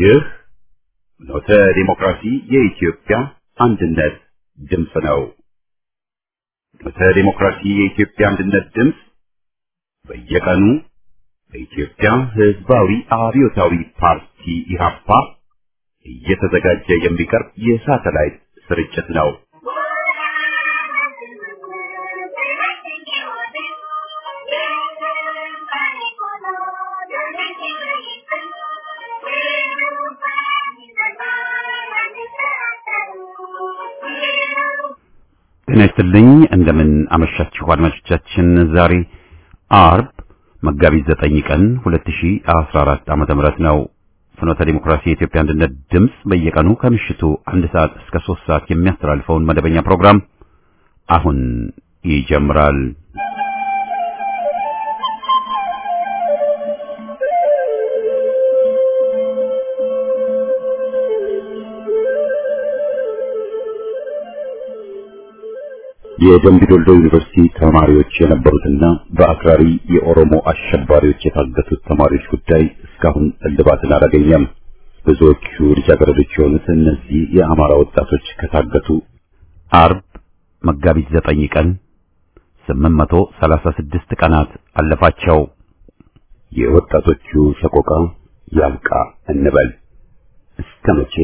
ይህ ኖተ ዲሞክራሲ የኢትዮጵያ አንድነት ድምፅ ነው። ኖተ ዲሞክራሲ የኢትዮጵያ አንድነት ድምፅ በየቀኑ በኢትዮጵያ ሕዝባዊ አብዮታዊ ፓርቲ ኢህአፓ እየተዘጋጀ የሚቀርብ የሳተላይት ስርጭት ነው። ጤና ይስጥልኝ እንደምን አመሻችሁ አድማጮቻችን። ዛሬ አርብ መጋቢት ዘጠኝ ቀን 2014 ዓመተ ምህረት ነው። ፍኖተ ዲሞክራሲ የኢትዮጵያ አንድነት ድምፅ በየቀኑ ከምሽቱ አንድ ሰዓት እስከ ሶስት ሰዓት የሚያስተላልፈውን መደበኛ ፕሮግራም አሁን ይጀምራል። የደምቢዶሎ ዩኒቨርሲቲ ተማሪዎች የነበሩትና በአክራሪ የኦሮሞ አሸባሪዎች የታገቱት ተማሪዎች ጉዳይ እስካሁን እልባትን አላገኘም። ብዙዎቹ ልጃገረዶች የሆኑት እነዚህ የአማራ ወጣቶች ከታገቱ አርብ መጋቢት ዘጠኝ ቀን 836 ቀናት አለፋቸው። የወጣቶቹ ሰቆቃ ያብቃ እንበል እስከ መቼ?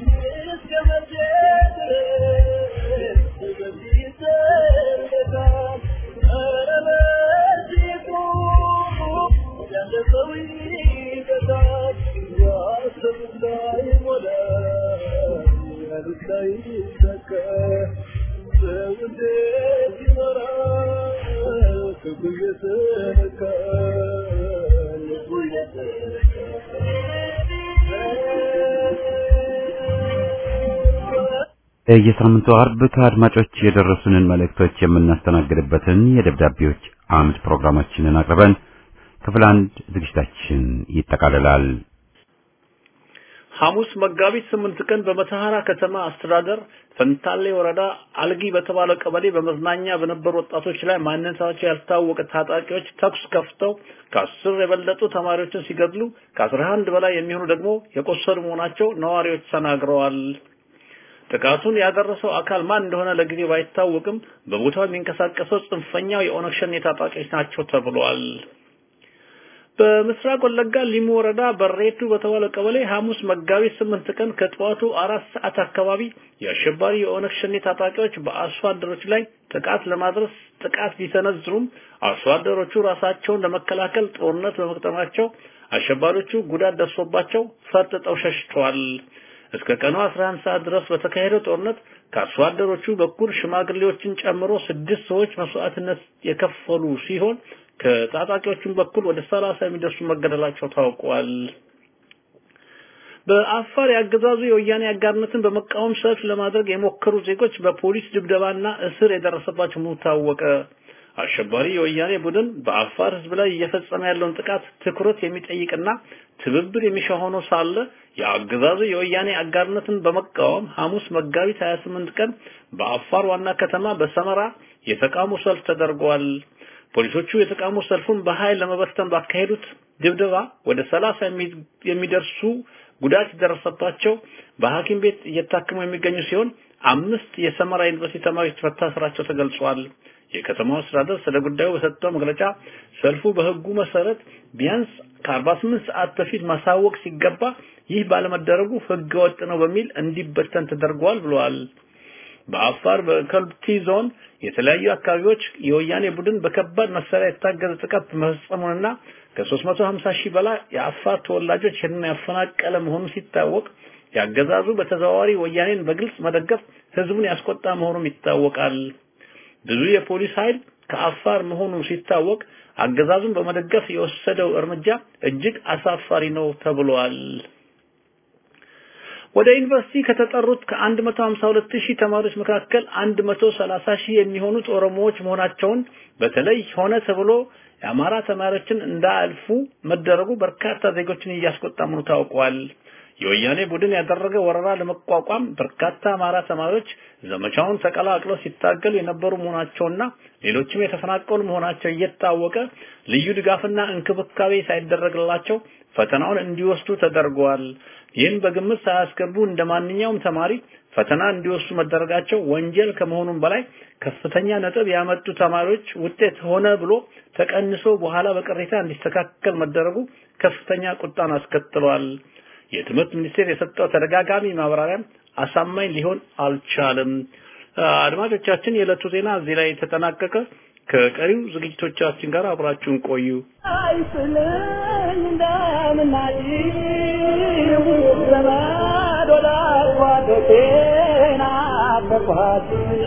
የሳምንቱ አርብ ከአድማጮች የደረሱንን መልእክቶች የምናስተናግድበትን የደብዳቤዎች አምድ ፕሮግራማችንን አቅርበን ክፍል አንድ ዝግጅታችን ይጠቃልላል። ሐሙስ መጋቢት ስምንት ቀን በመተሐራ ከተማ አስተዳደር ፈንታሌ ወረዳ አልጊ በተባለ ቀበሌ በመዝናኛ በነበሩ ወጣቶች ላይ ማንነታቸው ያልታወቀ ታጣቂዎች ተኩስ ከፍተው ከአስር የበለጡ ተማሪዎችን ሲገድሉ ከአስራ አንድ በላይ የሚሆኑ ደግሞ የቆሰሉ መሆናቸው ነዋሪዎች ተናግረዋል። ጥቃቱን ያደረሰው አካል ማን እንደሆነ ለጊዜው ባይታወቅም በቦታው የሚንቀሳቀሰው ጽንፈኛው የኦነግ ሸኔ ታጣቂዎች ናቸው ተብሏል። በምስራቅ ወለጋ ሊሙ ወረዳ በሬቱ በተባለ ቀበሌ ሐሙስ መጋቢት ስምንት ቀን ከጠዋቱ አራት ሰዓት አካባቢ የአሸባሪ የኦነግ ሸኔ ታጣቂዎች በአርሶ አደሮች ላይ ጥቃት ለማድረስ ጥቃት ቢሰነዝሩም አርሶ አደሮቹ ራሳቸውን ለመከላከል ጦርነት በመቅጠማቸው አሸባሪዎቹ ጉዳት ደርሶባቸው ፈርጥጠው ሸሽተዋል። እስከ ቀኑ 11 ሰዓት ድረስ በተካሄደው ጦርነት ከአርሶ አደሮቹ በኩል ሽማግሌዎችን ጨምሮ ስድስት ሰዎች መስዋዕትነት የከፈሉ ሲሆን ከታጣቂዎቹም በኩል ወደ 30 የሚደርሱ መገደላቸው ታውቋል። በአፋር ያገዛዙ የወያኔ አጋርነትን በመቃወም ሰልፍ ለማድረግ የሞከሩ ዜጎች በፖሊስ ድብደባና እስር የደረሰባቸው መሆኑ ታወቀ። አሸባሪ የወያኔ ቡድን በአፋር ሕዝብ ላይ እየፈጸመ ያለውን ጥቃት ትኩረት የሚጠይቅና ትብብር የሚሻ ሆኖ ሳለ የአገዛዙ የወያኔ አጋርነትን በመቃወም ሐሙስ መጋቢት 28 ቀን በአፋር ዋና ከተማ በሰመራ የተቃውሞ ሰልፍ ተደርጓል። ፖሊሶቹ የተቃውሞ ሰልፉን በኃይል ለመበተን ባካሄዱት ድብደባ ወደ 30 የሚደርሱ ጉዳት የደረሰባቸው በሐኪም ቤት እየታከሙ የሚገኙ ሲሆን አምስት የሰመራ ዩኒቨርሲቲ ተማሪዎች መታሰራቸው ተገልጿል። የከተማው አስተዳደር ስለ ጉዳዩ በሰጠው መግለጫ ሰልፉ በሕጉ መሰረት ቢያንስ ከ48 ሰዓት በፊት ማሳወቅ ሲገባ ይህ ባለመደረጉ ሕገ ወጥ ነው በሚል እንዲበተን ተደርጓል ብለዋል። በአፋር በከልቲ ዞን የተለያዩ አካባቢዎች የወያኔ ቡድን በከባድ መሳሪያ የታገዘ ጥቃት መፈጸሙንና ከ350 ሺህ በላይ የአፋር ተወላጆች ይህንን ያፈናቀለ መሆኑ ሲታወቅ ያገዛዙ በተዘዋዋሪ ወያኔን በግልጽ መደገፍ ህዝቡን ያስቆጣ መሆኑም ይታወቃል። ብዙ የፖሊስ ኃይል ከአፋር መሆኑ ሲታወቅ አገዛዙን በመደገፍ የወሰደው እርምጃ እጅግ አሳፋሪ ነው ተብሏል። ወደ ዩኒቨርሲቲ ከተጠሩት ከ152 ሺህ ተማሪዎች መካከል 130 ሺህ የሚሆኑት ኦሮሞዎች መሆናቸውን በተለይ ሆነ ተብሎ የአማራ ተማሪዎችን እንዳያልፉ መደረጉ በርካታ ዜጎችን እያስቆጣ መሆኑ ታውቋል። የወያኔ ቡድን ያደረገ ወረራ ለመቋቋም በርካታ አማራ ተማሪዎች ዘመቻውን ተቀላቅለው ሲታገሉ የነበሩ መሆናቸውና ሌሎችም የተፈናቀሉ መሆናቸው እየታወቀ ልዩ ድጋፍና እንክብካቤ ሳይደረግላቸው ፈተናውን እንዲወስዱ ተደርገዋል። ይህን በግምት ሳያስገቡ እንደ ማንኛውም ተማሪ ፈተና እንዲወስዱ መደረጋቸው ወንጀል ከመሆኑም በላይ ከፍተኛ ነጥብ ያመጡ ተማሪዎች ውጤት ሆነ ብሎ ተቀንሶ በኋላ በቅሬታ እንዲስተካከል መደረጉ ከፍተኛ ቁጣን አስከትሏል። የትምህርት ሚኒስቴር የሰጠው ተደጋጋሚ ማብራሪያም አሳማኝ ሊሆን አልቻለም። አድማጮቻችን፣ የዕለቱ ዜና እዚህ ላይ ተጠናቀቀ። ከቀሪው ዝግጅቶቻችን ጋር አብራችሁን ቆዩ። አይስልኝ እንደምናጭ ዘመድ ወዳጅ ጓዶቼን አፈርኳት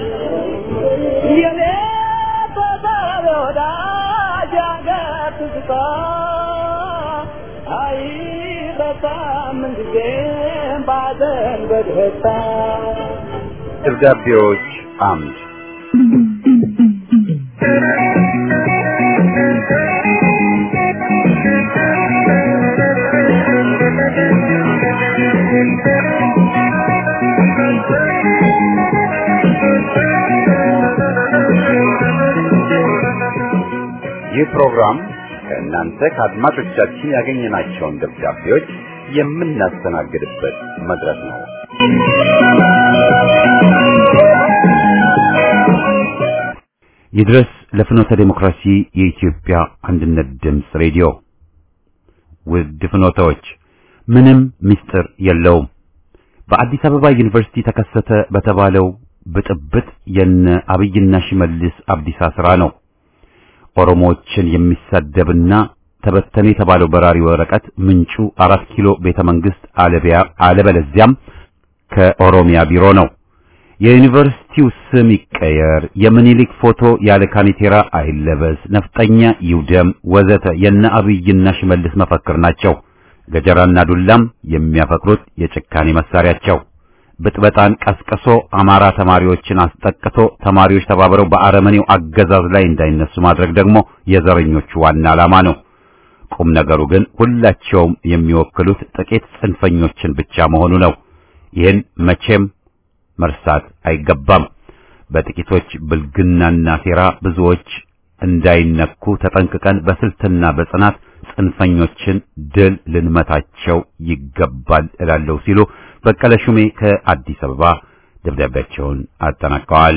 የኔ ተሳቢ ወዳጅ አገር ትዝታ አይረሳም ምንጊዜም ባዘን በደስታ ደብዳቤዎች አምድ ይህ ፕሮግራም ከእናንተ ከአድማጮቻችን ያገኘናቸውን ደብዳቤዎች የምናስተናግድበት መድረክ ነው። ይድረስ ለፍኖተ ዴሞክራሲ የኢትዮጵያ አንድነት ድምፅ ሬዲዮ ውድ ፍኖተዎች፣ ምንም ምስጢር የለውም። በአዲስ አበባ ዩኒቨርሲቲ ተከሰተ በተባለው ብጥብጥ የነ አብይና ሽመልስ አብዲሳ ስራ ነው። ኦሮሞዎችን የሚሳደብና ተበተነ የተባለው በራሪ ወረቀት ምንጩ አራት ኪሎ ቤተ መንግስት አለቢያ አለበለዚያም ከኦሮሚያ ቢሮ ነው። የዩኒቨርሲቲው ስም ይቀየር፣ የምኒልክ ፎቶ ያለ ካኒቴራ አይለበስ፣ ነፍጠኛ ይውደም፣ ወዘተ የነ አብይና ሽመልስ መፈክር ናቸው። ገጀራና ዱላም የሚያፈቅሩት የጭካኔ መሳሪያቸው። ብጥበጣን ቀስቅሶ አማራ ተማሪዎችን አስጠቅቶ ተማሪዎች ተባብረው በአረመኔው አገዛዝ ላይ እንዳይነሱ ማድረግ ደግሞ የዘረኞቹ ዋና ዓላማ ነው። ቁም ነገሩ ግን ሁላቸውም የሚወክሉት ጥቂት ጽንፈኞችን ብቻ መሆኑ ነው። ይህን መቼም መርሳት አይገባም። በጥቂቶች ብልግናና ሴራ ብዙዎች እንዳይነኩ ተጠንቅቀን በስልትና በጽናት ጽንፈኞችን ድል ልንመታቸው ይገባል እላለሁ ሲሉ በቀለ ሹሜ ከአዲስ አበባ ደብዳቤያቸውን አጠናቀዋል።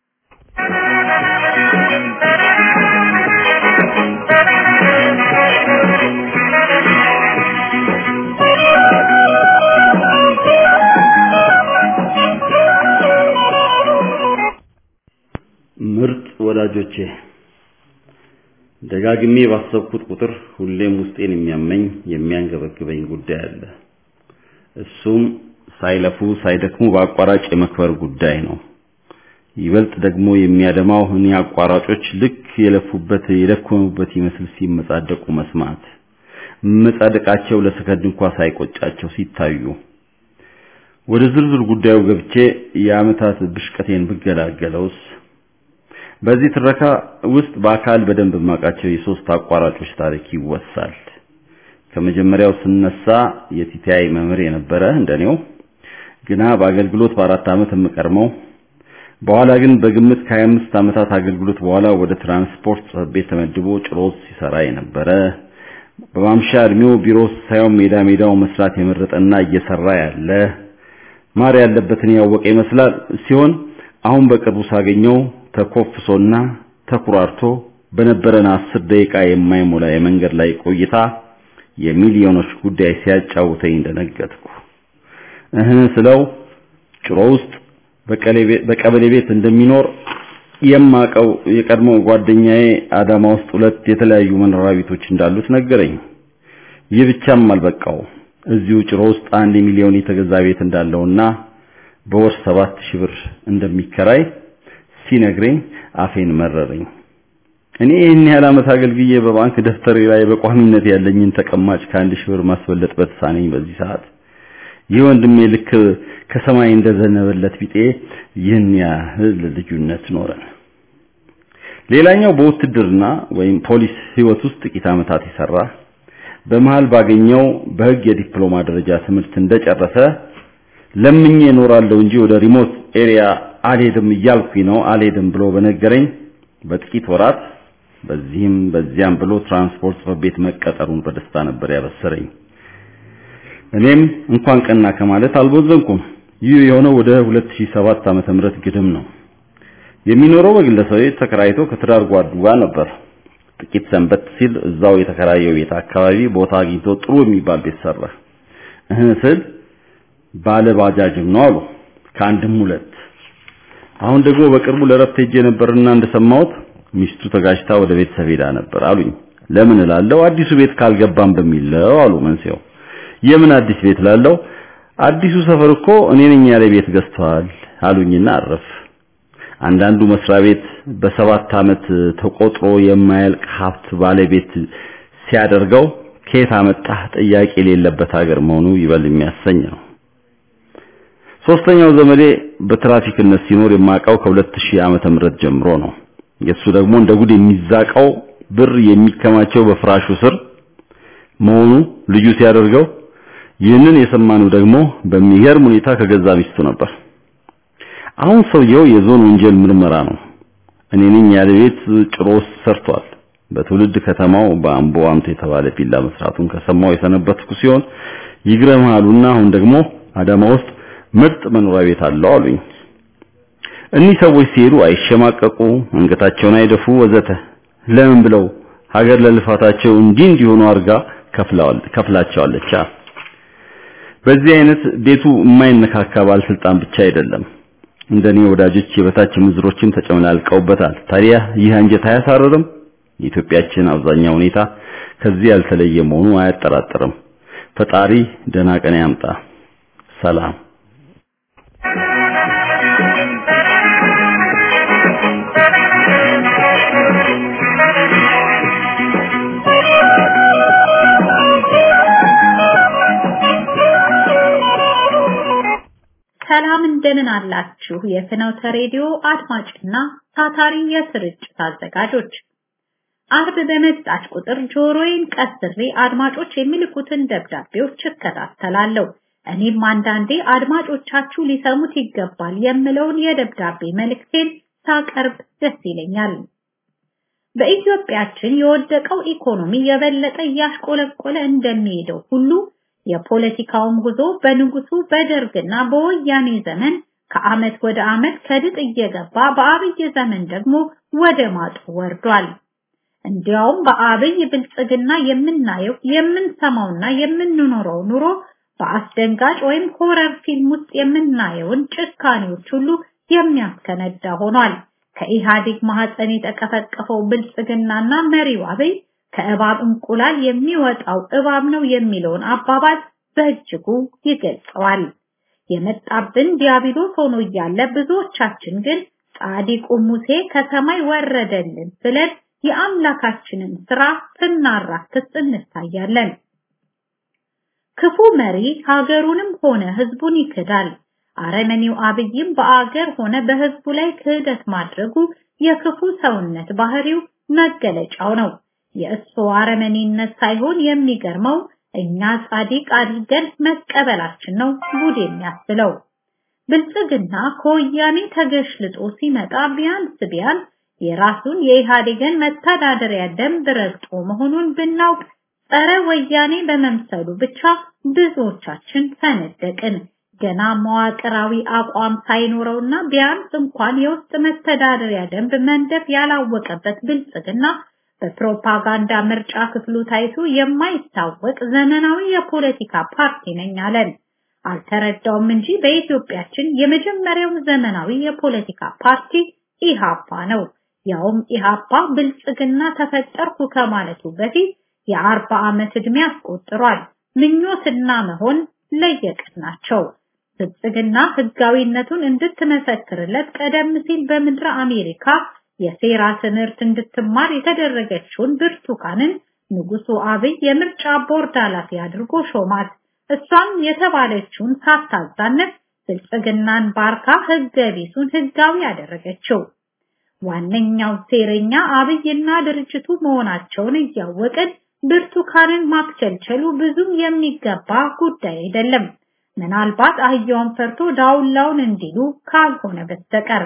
ምርጥ ወዳጆቼ ደጋግሜ ባሰብኩት ቁጥር ሁሌም ውስጤን የሚያመኝ የሚያንገበግበኝ ጉዳይ አለ። እሱም ሳይለፉ ሳይደክሙ በአቋራጭ የመክበር ጉዳይ ነው። ይበልጥ ደግሞ የሚያደማው እኔ አቋራጮች ልክ የለፉበት የደከሙበት ይመስል ሲመጻደቁ መስማት፣ መጻደቃቸው ለሰከንድ እንኳ ሳይቆጫቸው ሲታዩ። ወደ ዝርዝር ጉዳዩ ገብቼ የዓመታት ብሽቀቴን ብገላገለውስ በዚህ ትረካ ውስጥ በአካል በደንብ የማውቃቸው የሶስት አቋራጮች ታሪክ ይወሳል። ከመጀመሪያው ስነሳ የቲቲአይ መምህር የነበረ እንደኔው ግና በአገልግሎት በአራት ዓመት የምቀርመው በኋላ ግን በግምት ከ25 ዓመታት አገልግሎት በኋላ ወደ ትራንስፖርት ጽሕፈት ቤት ተመድቦ ጭሮት ሲሰራ የነበረ በማምሻ እድሜው ቢሮ ሳይሆን ሜዳ ሜዳው መስራት የመረጠና እየሰራ ያለ ማር ያለበትን ያወቀ ይመስላል ሲሆን አሁን በቅርቡ ሳገኘው ተኮፍሶና ተኩራርቶ በነበረን አስር ደቂቃ የማይሞላ የመንገድ ላይ ቆይታ የሚሊዮኖች ጉዳይ ሲያጫውተኝ እንደነገጥኩ እህ ስለው ጭሮ ውስጥ በቀበሌ ቤት እንደሚኖር የማቀው የቀድሞ ጓደኛዬ አዳማ ውስጥ ሁለት የተለያዩ መኖሪያ ቤቶች እንዳሉት ነገረኝ። ይህ ብቻም አልበቃው። እዚሁ ጭሮ ውስጥ አንድ ሚሊዮን የተገዛ ቤት እንዳለውና በወር ሰባት ሺህ ብር እንደሚከራይ ሲነግረኝ አፌን መረረኝ። እኔ ይህን ያህል ዓመት አገልግዬ በባንክ ደፍተሬ ላይ በቋሚነት ያለኝን ተቀማጭ ከአንድ ሺህ ብር ማስበለጥ በተሳነኝ በዚህ ሰዓት ይህ ወንድሜ ልክ ከሰማይ እንደዘነበለት ቢጤ ይህን ያህል ልዩነት ኖረን። ሌላኛው በውትድርና ወይም ፖሊስ ህይወት ውስጥ ጥቂት ዓመታት የሰራ በመሃል ባገኘው በህግ የዲፕሎማ ደረጃ ትምህርት እንደጨረሰ ለምኜ እኖራለሁ እንጂ ወደ ሪሞት ኤሪያ አልሄድም እያልኩኝ ነው አልሄድም ብሎ በነገረኝ በጥቂት ወራት በዚህም በዚያም ብሎ ትራንስፖርት ጽሕፈት ቤት መቀጠሩን በደስታ ነበር ያበሰረኝ። እኔም እንኳን ቀና ከማለት አልቦዘንኩም። ይህ የሆነው ወደ 2007 ዓመተ ምህረት ግድም ነው። የሚኖረው በግለሰብ ቤት ተከራይቶ ከትዳር ጓዱ ጋር ነበር። ጥቂት ሰንበት ሲል እዛው የተከራየው ቤት አካባቢ ቦታ አግኝቶ ጥሩ የሚባል ቤት ሰራ። እህ ስል ባለ ባጃጅም ነው አሉ። ከአንድም ሁለት። አሁን ደግሞ በቅርቡ ለረፍት ሄጄ ነበርና እንደሰማሁት ሚስቱ ተጋጅታ ወደ ቤተሰብ ሄዳ ነበር አሉኝ። ለምን እላለሁ አዲሱ ቤት ካልገባም በሚለው አሉ መንስኤው። የምን አዲስ ቤት ላለው አዲሱ ሰፈር እኮ እኔ ነኝ ያለ ቤት ገዝተዋል አሉኝና አረፍ። አንዳንዱ መስሪያ ቤት በሰባት ዓመት ተቆጥሮ የማያልቅ ሀብት ባለቤት ሲያደርገው ከየት አመጣህ ጥያቄ የሌለበት ሀገር መሆኑ ይበል የሚያሰኝ ነው። ሶስተኛው ዘመዴ በትራፊክነት ሲኖር የማውቀው ከ2000 ዓመተ ምህረት ጀምሮ ነው። የሱ ደግሞ እንደ ጉድ የሚዛቀው ብር የሚከማቸው በፍራሹ ስር መሆኑ ልዩ ሲያደርገው ይህንን የሰማነው ደግሞ በሚገርም ሁኔታ ከገዛ ሚስቱ ነበር። አሁን ሰውየው የዞን ወንጀል ምርመራ ነው። እኔ ነኝ ያለ ቤት ጭሮ ሰርቷል። በትውልድ ከተማው በአምቦ አምቶ የተባለ ቪላ መስራቱን ከሰማው የሰነበትኩ ሲሆን ይግረማሉና አሁን ደግሞ አዳማ ውስጥ ምርጥ መኖሪያ ቤት አለው አሉኝ። እኒህ ሰዎች ሲሄዱ አይሸማቀቁ፣ አንገታቸውን አይደፉ ወዘተ። ለምን ብለው ሀገር ለልፋታቸው እንዲህ እንዲሆኑ አድርጋ ከፍላቸዋለች። በዚህ አይነት ቤቱ የማይነካካ ባለስልጣን ብቻ አይደለም እንደኔ ወዳጆች የበታች ምዝሮችን ተጨመላልቀውበታል። ታዲያ ይህ አንጀት አያሳርርም? የኢትዮጵያችን አብዛኛው ሁኔታ ከዚህ ያልተለየ መሆኑ አያጠራጥርም። ፈጣሪ ደህና ቀን ያምጣ። ሰላም። ሰላም እንደምን አላችሁ? የፍኖተ ሬዲዮ አድማጭና ታታሪ የስርጭት አዘጋጆች አርብ በመጣች ቁጥር ጆሮዬን ቀስሬ አድማጮች የሚልኩትን ደብዳቤዎች እከታተላለሁ። እኔም አንዳንዴ አድማጮቻችሁ ሊሰሙት ይገባል የምለውን የደብዳቤ መልእክቴን ሳቀርብ ደስ ይለኛል። በኢትዮጵያችን የወደቀው ኢኮኖሚ የበለጠ እያሽቆለቆለ እንደሚሄደው ሁሉ የፖለቲካውም ጉዞ በንጉሱ በደርግና በወያኔ ዘመን ከአመት ወደ አመት ከድጥ እየገባ በአብይ ዘመን ደግሞ ወደ ማጡ ወርዷል። እንዲያውም በአብይ ብልጽግና የምናየው የምንሰማውና የምንኖረው ኑሮ በአስደንጋጭ ወይም ሆረር ፊልም ውስጥ የምናየውን ጭካኔዎች ሁሉ የሚያስከነዳ ሆኗል። ከኢህአዴግ ማህፀን የተቀፈቀፈው ብልጽግናና መሪው አብይ ከእባብ እንቁላል የሚወጣው እባብ ነው የሚለውን አባባል በእጅጉ ይገልጸዋል። የመጣብን ዲያብሎስ ሆኖ እያለ ብዙዎቻችን ግን ጻዲቁ ሙሴ ከሰማይ ወረደልን ብለን የአምላካችንን ስራ ስናራክስ እንታያለን። ክፉ መሪ ሀገሩንም ሆነ ህዝቡን ይክዳል። አረመኔው አብይም በአገር ሆነ በህዝቡ ላይ ክህደት ማድረጉ የክፉ ሰውነት ባህሪው መገለጫው ነው። የእሱ አረመኔነት ሳይሆን የሚገርመው እኛ ጻዲቅ አድርገን መቀበላችን ነው ጉድ የሚያስብለው። ብልጽግና ከወያኔ ተገሽልጦ ሲመጣ ቢያንስ ቢያንስ የራሱን የኢህአዴግን መተዳደሪያ ደንብ ረግጦ መሆኑን ብናውቅ ጸረ ወያኔ በመምሰሉ ብቻ ብዙዎቻችን ፈነደቅን። ገና መዋቅራዊ አቋም ሳይኖረውና ቢያንስ እንኳን የውስጥ መተዳደሪያ ደንብ መንደፍ ያላወቀበት ብልጽግና በፕሮፓጋንዳ ምርጫ ክፍሉ ታይቶ የማይታወቅ ዘመናዊ የፖለቲካ ፓርቲ ነኝ አለን። አልተረዳውም እንጂ በኢትዮጵያችን የመጀመሪያው ዘመናዊ የፖለቲካ ፓርቲ ኢሃፓ ነው። ያውም ኢሃፓ ብልጽግና ተፈጠርኩ ከማለቱ በፊት የአርባ ዓመት ዕድሜ አስቆጥሯል። ምኞትና መሆን ለየቅል ናቸው። ብልጽግና ህጋዊነቱን እንድትመሰክርለት ቀደም ሲል በምድረ አሜሪካ የሴራ ትምህርት እንድትማር የተደረገችውን ብርቱካንን ንጉሱ አብይ የምርጫ ቦርድ ኃላፊ አድርጎ ሾማት። እሷም የተባለችውን ሳታዛነት ብልጽግናን ባርካ ህገ ቢሱን ህጋዊ ያደረገችው። ዋነኛው ሴረኛ አብይና ድርጅቱ መሆናቸውን እያወቅን ብርቱካንን ማክቸልቸሉ ብዙም የሚገባ ጉዳይ አይደለም። ምናልባት አህያውን ፈርቶ ዳውላውን እንዲሉ ካልሆነ በስተቀር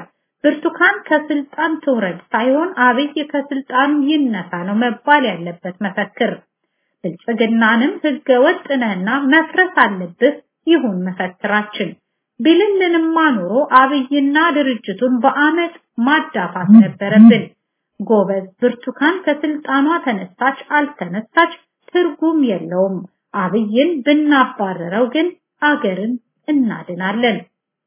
ብርቱካን ከስልጣን ትውረድ ሳይሆን አብይ ከስልጣኑ ይነሳ ነው መባል ያለበት መፈክር። ብልጽግናንም ህገ ወጥ ነህና መፍረስ አለብህ ይሁን መፈክራችን። ቢልልንማ ኑሮ አብይና ድርጅቱን በአመት ማዳፋት ነበረብን። ጎበዝ ብርቱካን ከስልጣኗ ተነሳች አልተነሳች ትርጉም የለውም። አብይን ብናባረረው ግን አገርን እናድናለን።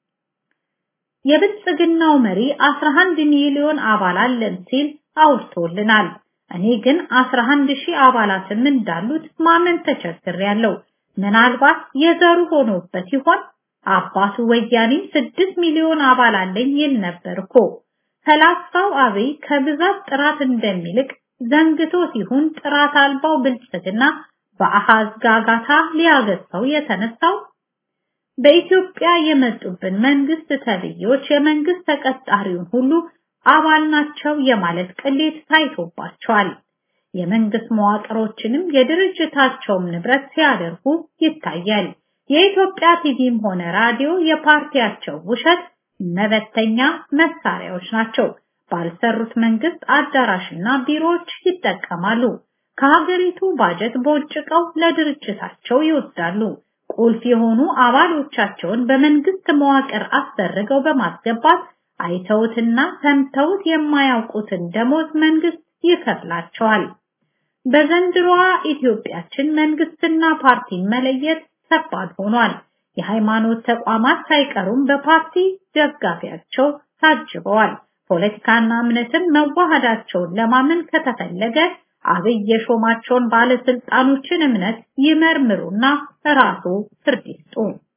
የብልጽግናው መሪ 11 ሚሊዮን አባል አለን ሲል አውርቶልናል። እኔ ግን 11 ሺህ አባላትም እንዳሉት ማመን ተቸግሬያለሁ። ምናልባት የዘሩ ሆኖበት ይሆን? አባቱ ወያኔ 6 ሚሊዮን አባል አለኝ ይል ነበር እኮ። ፈላስፋው አብይ ከብዛት ጥራት እንደሚልቅ ዘንግቶ ሲሆን ጥራት አልባው ብልጽግና በአሃዝ ጋጋታ ሊያገሳው የተነሳው በኢትዮጵያ የመጡብን መንግስት ተብዮች የመንግስት ተቀጣሪውን ሁሉ አባል ናቸው የማለት ቅሌት ታይቶባቸዋል። የመንግስት መዋቅሮችንም የድርጅታቸውም ንብረት ሲያደርጉ ይታያል። የኢትዮጵያ ቲቪም ሆነ ራዲዮ የፓርቲያቸው ውሸት መበተኛ መሳሪያዎች ናቸው። ባልሰሩት መንግስት አዳራሽና ቢሮዎች ይጠቀማሉ። ከሀገሪቱ ባጀት ቦጭቀው ለድርጅታቸው ይወስዳሉ። ቁልፍ የሆኑ አባሎቻቸውን በመንግስት መዋቅር አስደርገው በማስገባት አይተውትና ሰምተውት የማያውቁትን ደሞዝ መንግስት ይከፍላቸዋል። በዘንድሮዋ ኢትዮጵያችን መንግስትና ፓርቲን መለየት ከባድ ሆኗል። የሃይማኖት ተቋማት ሳይቀሩም በፓርቲ ደጋፊያቸው ታጅበዋል። ፖለቲካና እምነትን መዋሃዳቸውን ለማመን ከተፈለገ አብይ የሾማቸውን ባለስልጣኖችን እምነት ይመርምሩና ራሱ ፍርድ ይስጡ።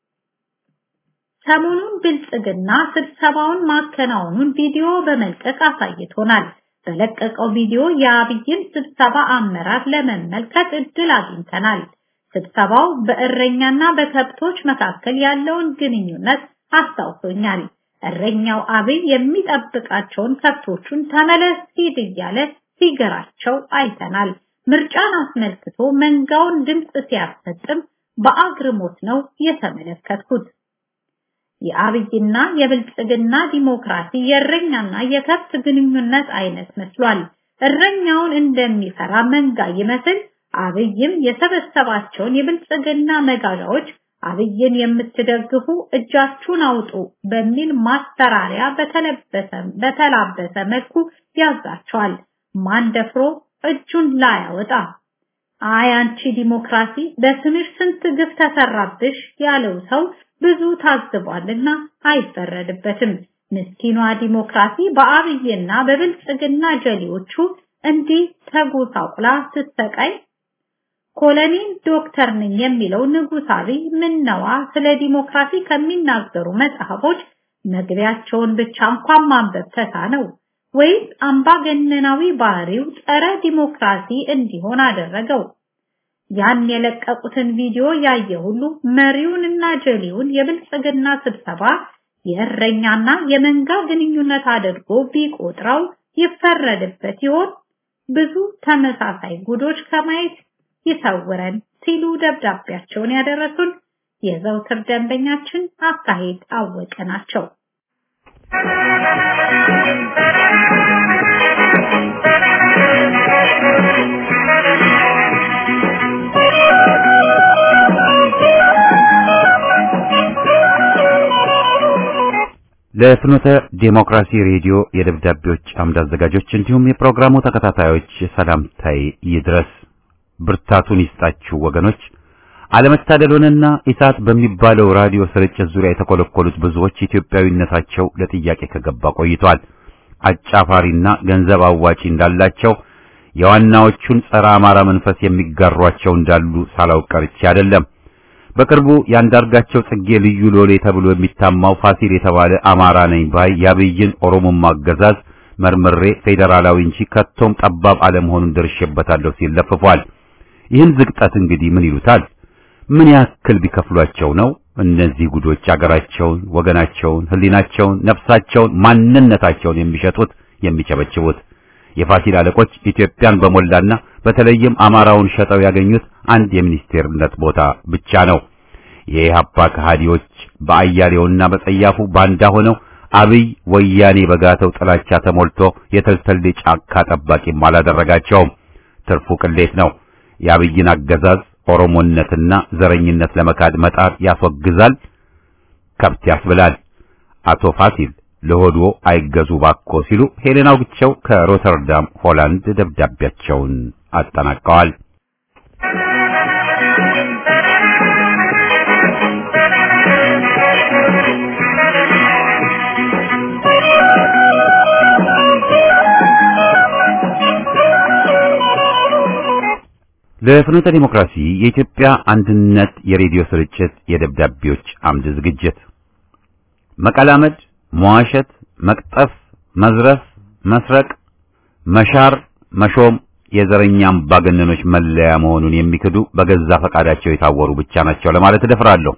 ሰሞኑን ብልጽግና ስብሰባውን ማከናወኑን ቪዲዮ በመልቀቅ አሳይቶናል። በለቀቀው ቪዲዮ የአብይን ስብሰባ አመራር ለመመልከት እድል አግኝተናል። ስብሰባው በእረኛና በከብቶች መካከል ያለውን ግንኙነት አስታውሶኛል። እረኛው አብይ የሚጠብቃቸውን ከብቶቹን ተመለስ ሂድ እያለ ሲገራቸው አይተናል። ምርጫን አስመልክቶ መንጋውን ድምፅ ሲያሰጥም በአግርሞት ነው የተመለከትኩት። የአብይና የብልጽግና ዲሞክራሲ የእረኛና የከብት ግንኙነት አይነት መስሏል። እረኛውን እንደሚፈራ መንጋ ይመስል አብይም የሰበሰባቸውን የብልጽግና መጋዣዎች አብይን የምትደግፉ እጃችሁን አውጡ በሚል ማስፈራሪያ በተለበሰ በተላበሰ መልኩ ያዛቸዋል። ማን ደፍሮ እጁን ላያወጣ አይ አንቺ ዲሞክራሲ በስምሽ ስንት ግፍ ተሰራብሽ ያለው ሰው ብዙ ታዝቧልና አይፈረድበትም። ምስኪኗ ዲሞክራሲ በአብይና በብልጽግና ጀሌዎቹ እንዲህ ተጎሳቁላ ስትሰቃይ ኮሎኔል ዶክተር ነኝ የሚለው ንጉሥ አብይ ምነዋ ስለ ዲሞክራሲ ከሚናገሩ መጽሐፎች መግቢያቸውን ብቻ እንኳን ማንበብ ተሳነው ወይስ አምባገነናዊ ባህሪው ጸረ ዲሞክራሲ እንዲሆን አደረገው? ያን የለቀቁትን ቪዲዮ ያየ ሁሉ መሪውንና ጀሌውን የብልጽግና ስብሰባ የእረኛና የመንጋ ግንኙነት አድርጎ ቢቆጥረው ይፈረድበት ይሆን? ብዙ ተመሳሳይ ጉዶች ከማየት ይሰውረን ሲሉ ደብዳቤያቸውን ያደረሱን የዘውትር ደንበኛችን አካሄድ አወቀ ናቸው። ለፍኖተ ዴሞክራሲ ሬዲዮ የደብዳቤዎች አምድ አዘጋጆች እንዲሁም የፕሮግራሙ ተከታታዮች ሰላምታይ ይድረስ። ብርታቱን ይስጣችሁ ወገኖች። አለመታደሉንና ኢሳት በሚባለው ራዲዮ ስርጭት ዙሪያ የተኮለኮሉት ብዙዎች ኢትዮጵያዊነታቸው ለጥያቄ ከገባ ቆይቷል። አጫፋሪና ገንዘብ አዋጪ እንዳላቸው የዋናዎቹን ጸረ አማራ መንፈስ የሚጋሯቸው እንዳሉ ሳላውቅ ቀርቼ አይደለም። በቅርቡ ያንዳርጋቸው ጽጌ ልዩ ሎሌ ተብሎ የሚታማው ፋሲል የተባለ አማራ ነኝ ባይ የአብይን ኦሮሞማ አገዛዝ መርምሬ ፌዴራላዊ እንጂ ከቶም ጠባብ አለመሆኑን ደርሼበታለሁ ሲል ለፍፏል። ይህን ዝቅጠት እንግዲህ ምን ይሉታል? ምን ያክል ቢከፍሏቸው ነው እነዚህ ጉዶች አገራቸውን፣ ወገናቸውን፣ ሕሊናቸውን፣ ነፍሳቸውን፣ ማንነታቸውን የሚሸጡት የሚቸበችቡት? የፋሲል አለቆች ኢትዮጵያን በሞላና በተለይም አማራውን ሸጠው ያገኙት አንድ የሚኒስቴርነት ቦታ ብቻ ነው። የኢህአፓ ከሃዲዎች በአያሌውና በጸያፉ ባንዳ ሆነው አብይ ወያኔ በጋተው ጥላቻ ተሞልቶ የተልተሌ ጫካ ጠባቂም አላደረጋቸውም። ትርፉ ቅሌት ነው። የአብይን አገዛዝ ኦሮሞነትና ዘረኝነት ለመካድ መጣር ያስወግዛል፣ ከብት ያስብላል። አቶ ፋሲል ለሆዶ አይገዙ ባኮ ሲሉ ሄሌና አውግቸው ከሮተርዳም ሆላንድ ደብዳቤያቸውን አጠናቀዋል። ለፍኖተ ዲሞክራሲ የኢትዮጵያ አንድነት የሬዲዮ ስርጭት የደብዳቤዎች አምድ ዝግጅት መቀላመድ፣ መዋሸት፣ መቅጠፍ፣ መዝረፍ፣ መስረቅ፣ መሻር፣ መሾም የዘረኛ አምባገነኖች መለያ መሆኑን የሚክዱ በገዛ ፈቃዳቸው የታወሩ ብቻ ናቸው ለማለት እደፍራለሁ።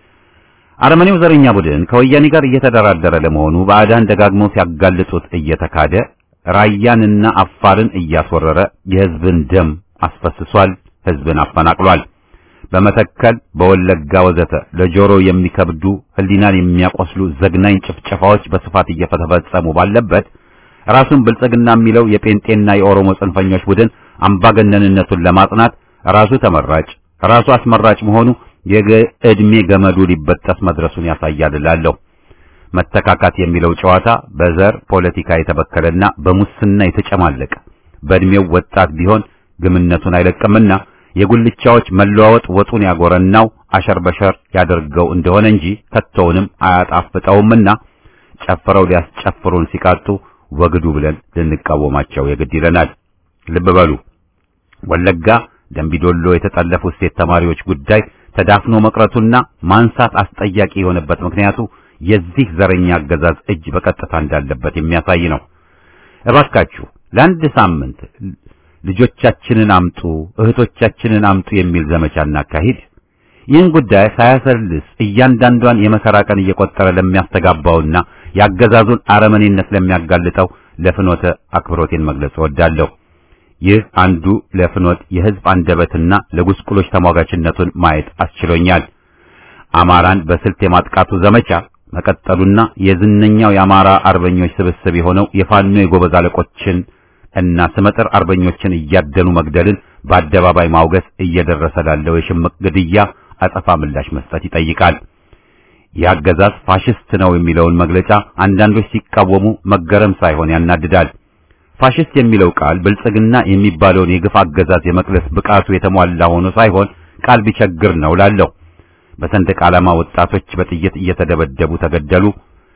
አረመኔው ዘረኛ ቡድን ከወያኔ ጋር እየተደራደረ ለመሆኑ ባዕዳን ደጋግመው ሲያጋልጡት እየተካደ ራያንና አፋርን እያስወረረ የሕዝብን ደም አስፈስሷል። ሕዝብን አፈናቅሏል። በመተከል በወለጋ ወዘተ ለጆሮ የሚከብዱ ሕሊናን የሚያቆስሉ ዘግናኝ ጭፍጨፋዎች በስፋት እየተፈጸሙ ባለበት ራሱን ብልጽግና የሚለው የጴንጤና የኦሮሞ ጽንፈኞች ቡድን አምባገነንነቱን ለማጽናት ራሱ ተመራጭ ራሱ አስመራጭ መሆኑ የዕድሜ ገመዱ ሊበጠስ መድረሱን ያሳያል እላለሁ። መተካካት የሚለው ጨዋታ በዘር ፖለቲካ የተበከለና በሙስና የተጨማለቀ በዕድሜው ወጣት ቢሆን ግምነቱን አይለቅምና የጉልቻዎች መለዋወጥ ወጡን ያጎረናው አሸር በሸር ያደርገው እንደሆነ እንጂ ከቶውንም አያጣፍጠውምና ጨፍረው ሊያስጨፍሩን ሲቃጡ ወግዱ ብለን ልንቃወማቸው የግድ ይለናል። ልብ በሉ። ወለጋ ደምቢዶሎ የተጠለፉት ሴት ተማሪዎች ጉዳይ ተዳፍኖ መቅረቱና ማንሳት አስጠያቂ የሆነበት ምክንያቱ የዚህ ዘረኛ አገዛዝ እጅ በቀጥታ እንዳለበት የሚያሳይ ነው። እባካችሁ ለአንድ ሳምንት ልጆቻችንን አምጡ፣ እህቶቻችንን አምጡ የሚል ዘመቻ እናካሂድ። ይህን ጉዳይ ሳያሰልስ እያንዳንዷን የመከራ ቀን እየቆጠረ ለሚያስተጋባውና የአገዛዙን አረመኔነት ለሚያጋልጠው ለፍኖተ አክብሮቴን መግለጽ እወዳለሁ። ይህ አንዱ ለፍኖት የሕዝብ አንደበትና ለጉስቁሎች ተሟጋችነቱን ማየት አስችሎኛል። አማራን በስልት የማጥቃቱ ዘመቻ መቀጠሉና የዝነኛው የአማራ አርበኞች ስብስብ የሆነው የፋኖ የጎበዝ አለቆችን እና ስመጥር አርበኞችን እያደኑ መግደልን በአደባባይ ማውገስ እየደረሰ ላለው የሽምቅ ግድያ አጸፋ ምላሽ መስጠት ይጠይቃል። የአገዛዝ ፋሽስት ነው የሚለውን መግለጫ አንዳንዶች ሲቃወሙ መገረም ሳይሆን ያናድዳል። ፋሽስት የሚለው ቃል ብልጽግና የሚባለውን የግፍ አገዛዝ የመቅለስ ብቃቱ የተሟላ ሆኖ ሳይሆን ቃል ቢቸግር ነው ላለው። በሰንደቅ ዓላማ ወጣቶች በጥይት እየተደበደቡ ተገደሉ።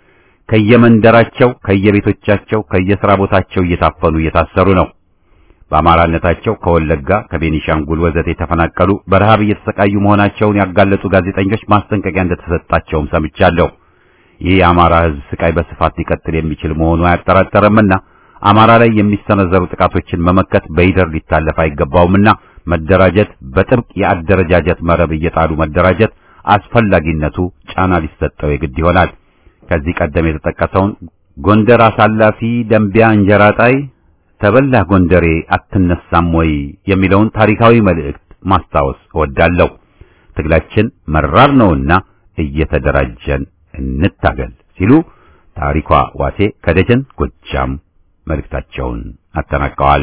ከየመንደራቸው፣ ከየቤቶቻቸው፣ ከየሥራ ቦታቸው እየታፈኑ እየታሰሩ ነው። በአማራነታቸው ከወለጋ ከቤኒሻንጉል ወዘተ የተፈናቀሉ በረሃብ እየተሰቃዩ መሆናቸውን ያጋለጡ ጋዜጠኞች ማስጠንቀቂያ እንደተሰጣቸውም ሰምቻለሁ። ይህ የአማራ ሕዝብ ስቃይ በስፋት ሊቀጥል የሚችል መሆኑ አያጠራጠርምና አማራ ላይ የሚሰነዘሩ ጥቃቶችን መመከት በይደር ሊታለፍ አይገባውምና መደራጀት፣ በጥብቅ የአደረጃጀት መረብ እየጣሉ መደራጀት አስፈላጊነቱ ጫና ሊሰጠው የግድ ይሆናል። ከዚህ ቀደም የተጠቀሰውን ጎንደር አሳላፊ ደንቢያ እንጀራ ጣይ ተበላህ ጎንደሬ አትነሳም ወይ የሚለውን ታሪካዊ መልእክት ማስታወስ እወዳለሁ። ትግላችን መራር ነውና እየተደራጀን እንታገል ሲሉ ታሪኳ ዋሴ ከደጀን ጎጃም መልእክታቸውን አጠናቀዋል።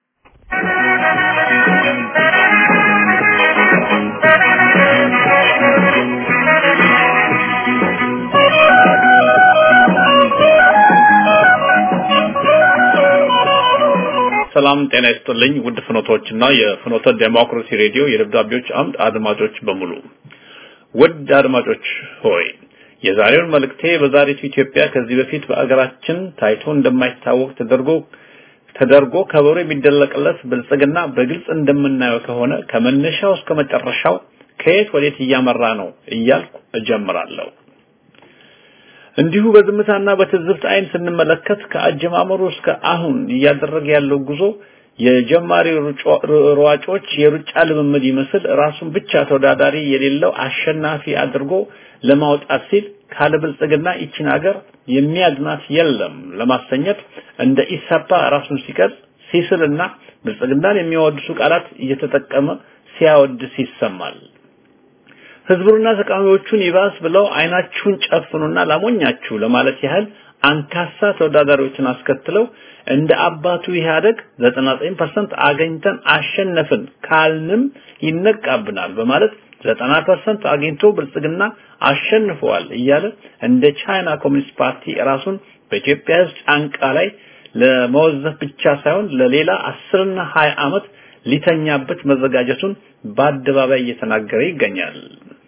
ሰላም ጤና ይስጥልኝ ውድ ፍኖቶችና የፍኖተ ዴሞክራሲ ሬዲዮ የደብዳቤዎች አምድ አድማጮች በሙሉ ውድ አድማጮች ሆይ የዛሬውን መልእክቴ በዛሬቱ ኢትዮጵያ ከዚህ በፊት በአገራችን ታይቶ እንደማይታወቅ ተደርጎ ተደርጎ ከበሮ የሚደለቅለት ብልጽግና በግልጽ እንደምናየው ከሆነ ከመነሻው እስከ መጨረሻው ከየት ወዴት እያመራ ነው እያልኩ እጀምራለሁ። እንዲሁ በዝምታና በትዝብት አይን ስንመለከት ከአጀማመሩ እስከ አሁን እያደረገ ያለው ጉዞ የጀማሪ ሯጮች የሩጫ ልምምድ ይመስል ራሱን ብቻ ተወዳዳሪ የሌለው አሸናፊ አድርጎ ለማውጣት ሲል ካለ ብልጽግና ይችን ሀገር የሚያድናት የለም ለማሰኘት እንደ ኢሰፓ ራሱን ሲቀርጽ ሲስልና ብልጽግናን የሚያወድሱ ቃላት እየተጠቀመ ሲያወድስ ይሰማል። ህዝቡንና ተቃዋሚዎቹን ይባስ ብለው አይናችሁን ጨፍኑና ላሞኛችሁ ለማለት ያህል አንካሳ ተወዳዳሪዎችን አስከትለው እንደ አባቱ ኢህአደግ 99% አገኝተን አሸነፍን ካልንም ይነቃብናል በማለት 90% አግኝቶ ብልጽግና አሸንፈዋል እያለ እንደ ቻይና ኮሚኒስት ፓርቲ ራሱን በኢትዮጵያ ሕዝብ ጫንቃ ላይ ለመወዘፍ ብቻ ሳይሆን ለሌላ አስርና ሀያ ዓመት ሊተኛበት መዘጋጀቱን በአደባባይ እየተናገረ ይገኛል።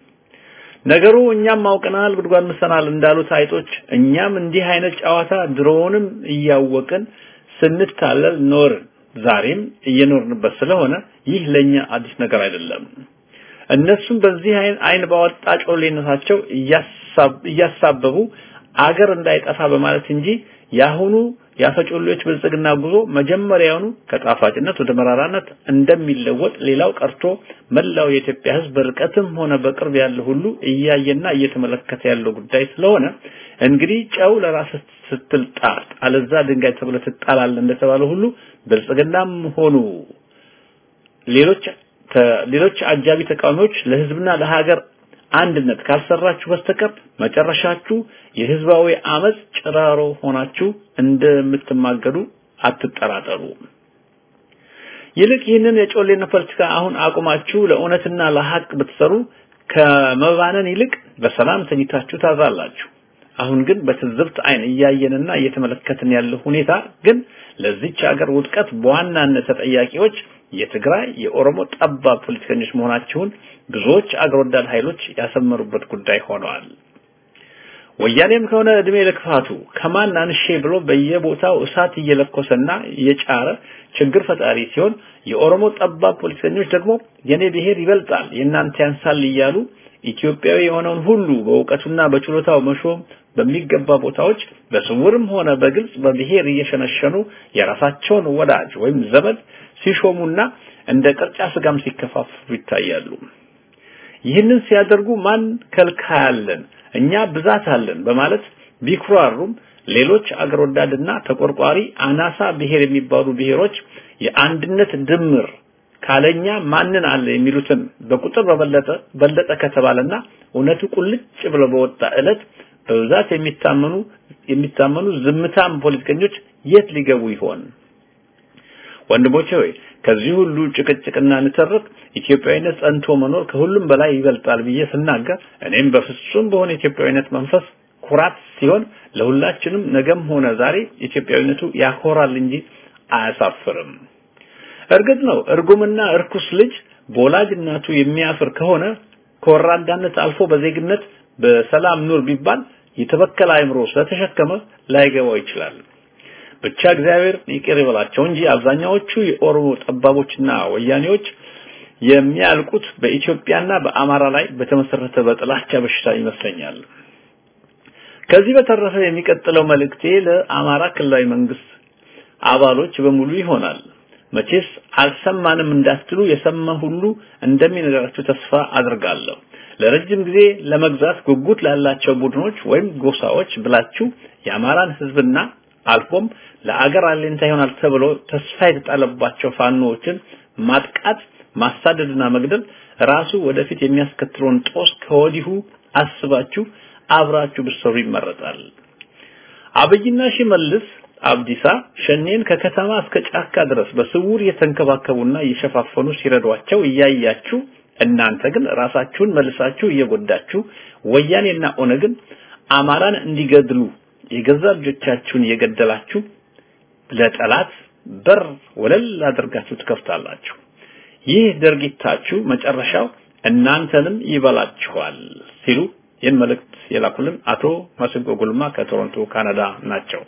ነገሩ እኛም አውቀናል ጉድጓድ ምሰናል እንዳሉት አይጦች እኛም እንዲህ አይነት ጨዋታ ድሮውንም እያወቅን ስንታለል ኖርን። ዛሬም እየኖርንበት ስለሆነ ይህ ለኛ አዲስ ነገር አይደለም። እነሱም በዚህ አይን ባወጣ ጮሌነታቸው እያሳበቡ አገር እንዳይጠፋ በማለት እንጂ ያሁኑ የአፈጮሌዎች ብልጽግና ጉዞ መጀመሪያውኑ ከጣፋጭነት ወደ መራራነት እንደሚለወጥ ሌላው ቀርቶ መላው የኢትዮጵያ ሕዝብ በርቀትም ሆነ በቅርብ ያለ ሁሉ እያየና እየተመለከተ ያለው ጉዳይ ስለሆነ እንግዲህ ጨው ለራስ ስትል ጣል አለዛ ድንጋይ ተብለ ትጣላለህ እንደተባለ ሁሉ ብልጽግናም ሆኑ ሌሎች ሌሎች አጃቢ ተቃዋሚዎች ለህዝብና ለሀገር አንድነት ካልሰራችሁ በስተቀር መጨረሻችሁ የህዝባዊ አመጽ ጭራሮ ሆናችሁ እንደምትማገዱ አትጠራጠሩ። ይልቅ ይህንን የጮሌነት ፖለቲካ አሁን አቁማችሁ ለእውነትና ለሀቅ ብትሰሩ ከመባነን ይልቅ በሰላም ተኝታችሁ ታዛላችሁ። አሁን ግን በትዝብት አይን እያየንና እየተመለከትን ያለው ሁኔታ ግን ለዚች ሀገር ውድቀት በዋናነት ተጠያቂዎች የትግራይ የኦሮሞ ጠባብ ፖለቲከኞች መሆናቸውን ብዙዎች አገር ወዳድ ኃይሎች ያሰመሩበት ጉዳይ ሆነዋል። ወያኔም ከሆነ እድሜ ለክፋቱ ከማን አንሼ ብሎ በየቦታው እሳት እየለኮሰና እየጫረ ችግር ፈጣሪ ሲሆን የኦሮሞ ጠባብ ፖለቲከኞች ደግሞ የኔ ብሔር ይበልጣል የእናንተ ያንሳል እያሉ ኢትዮጵያዊ የሆነውን ሁሉ በእውቀቱና በችሎታው መሾም በሚገባ ቦታዎች በስውርም ሆነ በግልጽ በብሔር እየሸነሸኑ የራሳቸውን ወዳጅ ወይም ዘመድ ሲሾሙና እንደ ቅርጫ ስጋም ሲከፋፍሉ ይታያሉ። ይህንን ሲያደርጉ ማን ከልካያለን እኛ ብዛት አለን በማለት ቢኩራሩም ሌሎች አገር ወዳድና ተቆርቋሪ አናሳ ብሔር የሚባሉ ብሔሮች የአንድነት ድምር ካለኛ ማንን አለ የሚሉትን በቁጥር በበለጠ በለጠ ከተባለና እውነቱ ቁልጭ ብሎ በወጣ ዕለት በብዛት የሚታመኑ የሚታመኑ ዝምታም ፖለቲከኞች የት ሊገቡ ይሆን? ወንድሞቼ ሆይ ከዚህ ሁሉ ጭቅጭቅና ንትርክ ኢትዮጵያዊነት ጸንቶ መኖር ከሁሉም በላይ ይበልጣል ብዬ ስናገር እኔም በፍጹም በሆነ ኢትዮጵያዊነት መንፈስ ኩራት ሲሆን ለሁላችንም ነገም ሆነ ዛሬ ኢትዮጵያዊነቱ ያኮራል እንጂ አያሳፍርም። እርግጥ ነው እርጉምና እርኩስ ልጅ በወላጅ እናቱ የሚያፍር ከሆነ ከወራዳነት አልፎ በዜግነት በሰላም ኑር ቢባል የተበከለ አእምሮ ስለተሸከመ ላይገባው ይችላል። ብቻ እግዚአብሔር ይቅር ይበላቸው እንጂ አብዛኛዎቹ የኦሮሞ ጠባቦችና ወያኔዎች የሚያልቁት በኢትዮጵያና በአማራ ላይ በተመሰረተ በጥላቻ በሽታ ይመስለኛል። ከዚህ በተረፈ የሚቀጥለው መልእክቴ ለአማራ ክልላዊ መንግስት አባሎች በሙሉ ይሆናል። መቼስ አልሰማንም እንዳትሉ የሰማ ሁሉ እንደሚነግራችሁ ተስፋ አድርጋለሁ። ለረጅም ጊዜ ለመግዛት ጉጉት ላላቸው ቡድኖች ወይም ጎሳዎች ብላችሁ የአማራን ህዝብና አልፎም ለአገር አለኝታ ይሆናል ተብሎ ተስፋ የተጣለባቸው ፋኖዎችን ማጥቃት፣ ማሳደድና መግደል ራሱ ወደፊት የሚያስከትለውን ጦስ ከወዲሁ አስባችሁ አብራችሁ ብትሰሩ ይመረጣል። አብይና ሽመልስ አብዲሳ ሸኔን ከከተማ እስከ ጫካ ድረስ በስውር እየተንከባከቡና እየሸፋፈኑ ሲረዷቸው እያያችሁ እናንተ ግን ራሳችሁን መልሳችሁ እየጎዳችሁ ወያኔና ኦነግን አማራን እንዲገድሉ የገዛ ልጆቻችሁን እየገደላችሁ ለጠላት በር ወለል አድርጋችሁ ትከፍታላችሁ። ይህ ድርጊታችሁ መጨረሻው እናንተንም ይበላችኋል ሲሉ ይህን መልእክት የላኩልን አቶ መስንቆ ጉልማ ከቶሮንቶ ካናዳ ናቸው።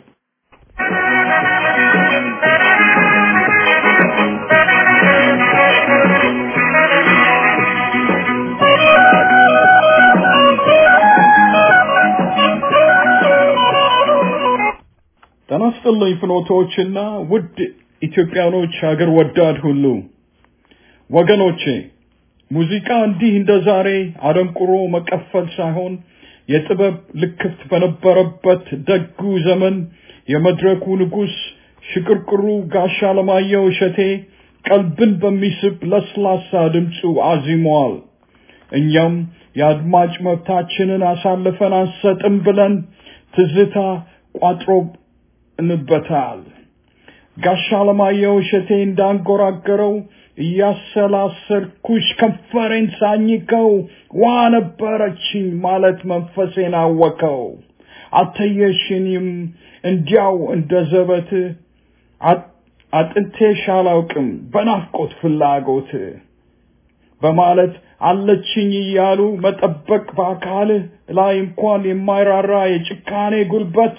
ጤና ይስጥልኝ ፍኖቶችና ውድ ኢትዮጵያኖች ሀገር ወዳድ ሁሉ ወገኖቼ ሙዚቃ እንዲህ እንደ ዛሬ አደንቁሮ መቀፈል ሳይሆን የጥበብ ልክፍት በነበረበት ደጉ ዘመን የመድረኩ ንጉስ ሽቅርቅሩ ጋሻ ለማየሁ እሸቴ ቀልብን በሚስብ ለስላሳ ድምፁ አዚሟል። እኛም የአድማጭ መብታችንን አሳልፈን አንሰጥም ብለን ትዝታ ቋጥሮንበታል። ጋሻ ለማየሁ እሸቴ እንዳንጎራገረው እያሰላሰልኩሽ ከንፈሬን ሳኝከው ዋ ነበረችኝ ማለት መንፈሴን አወከው። አተየሽኝም እንዲያው እንደ ዘበት አጥንቴሽ አላውቅም በናፍቆት ፍላጎት በማለት አለችኝ እያሉ መጠበቅ በአካልህ ላይ እንኳን የማይራራ የጭካኔ ጉልበት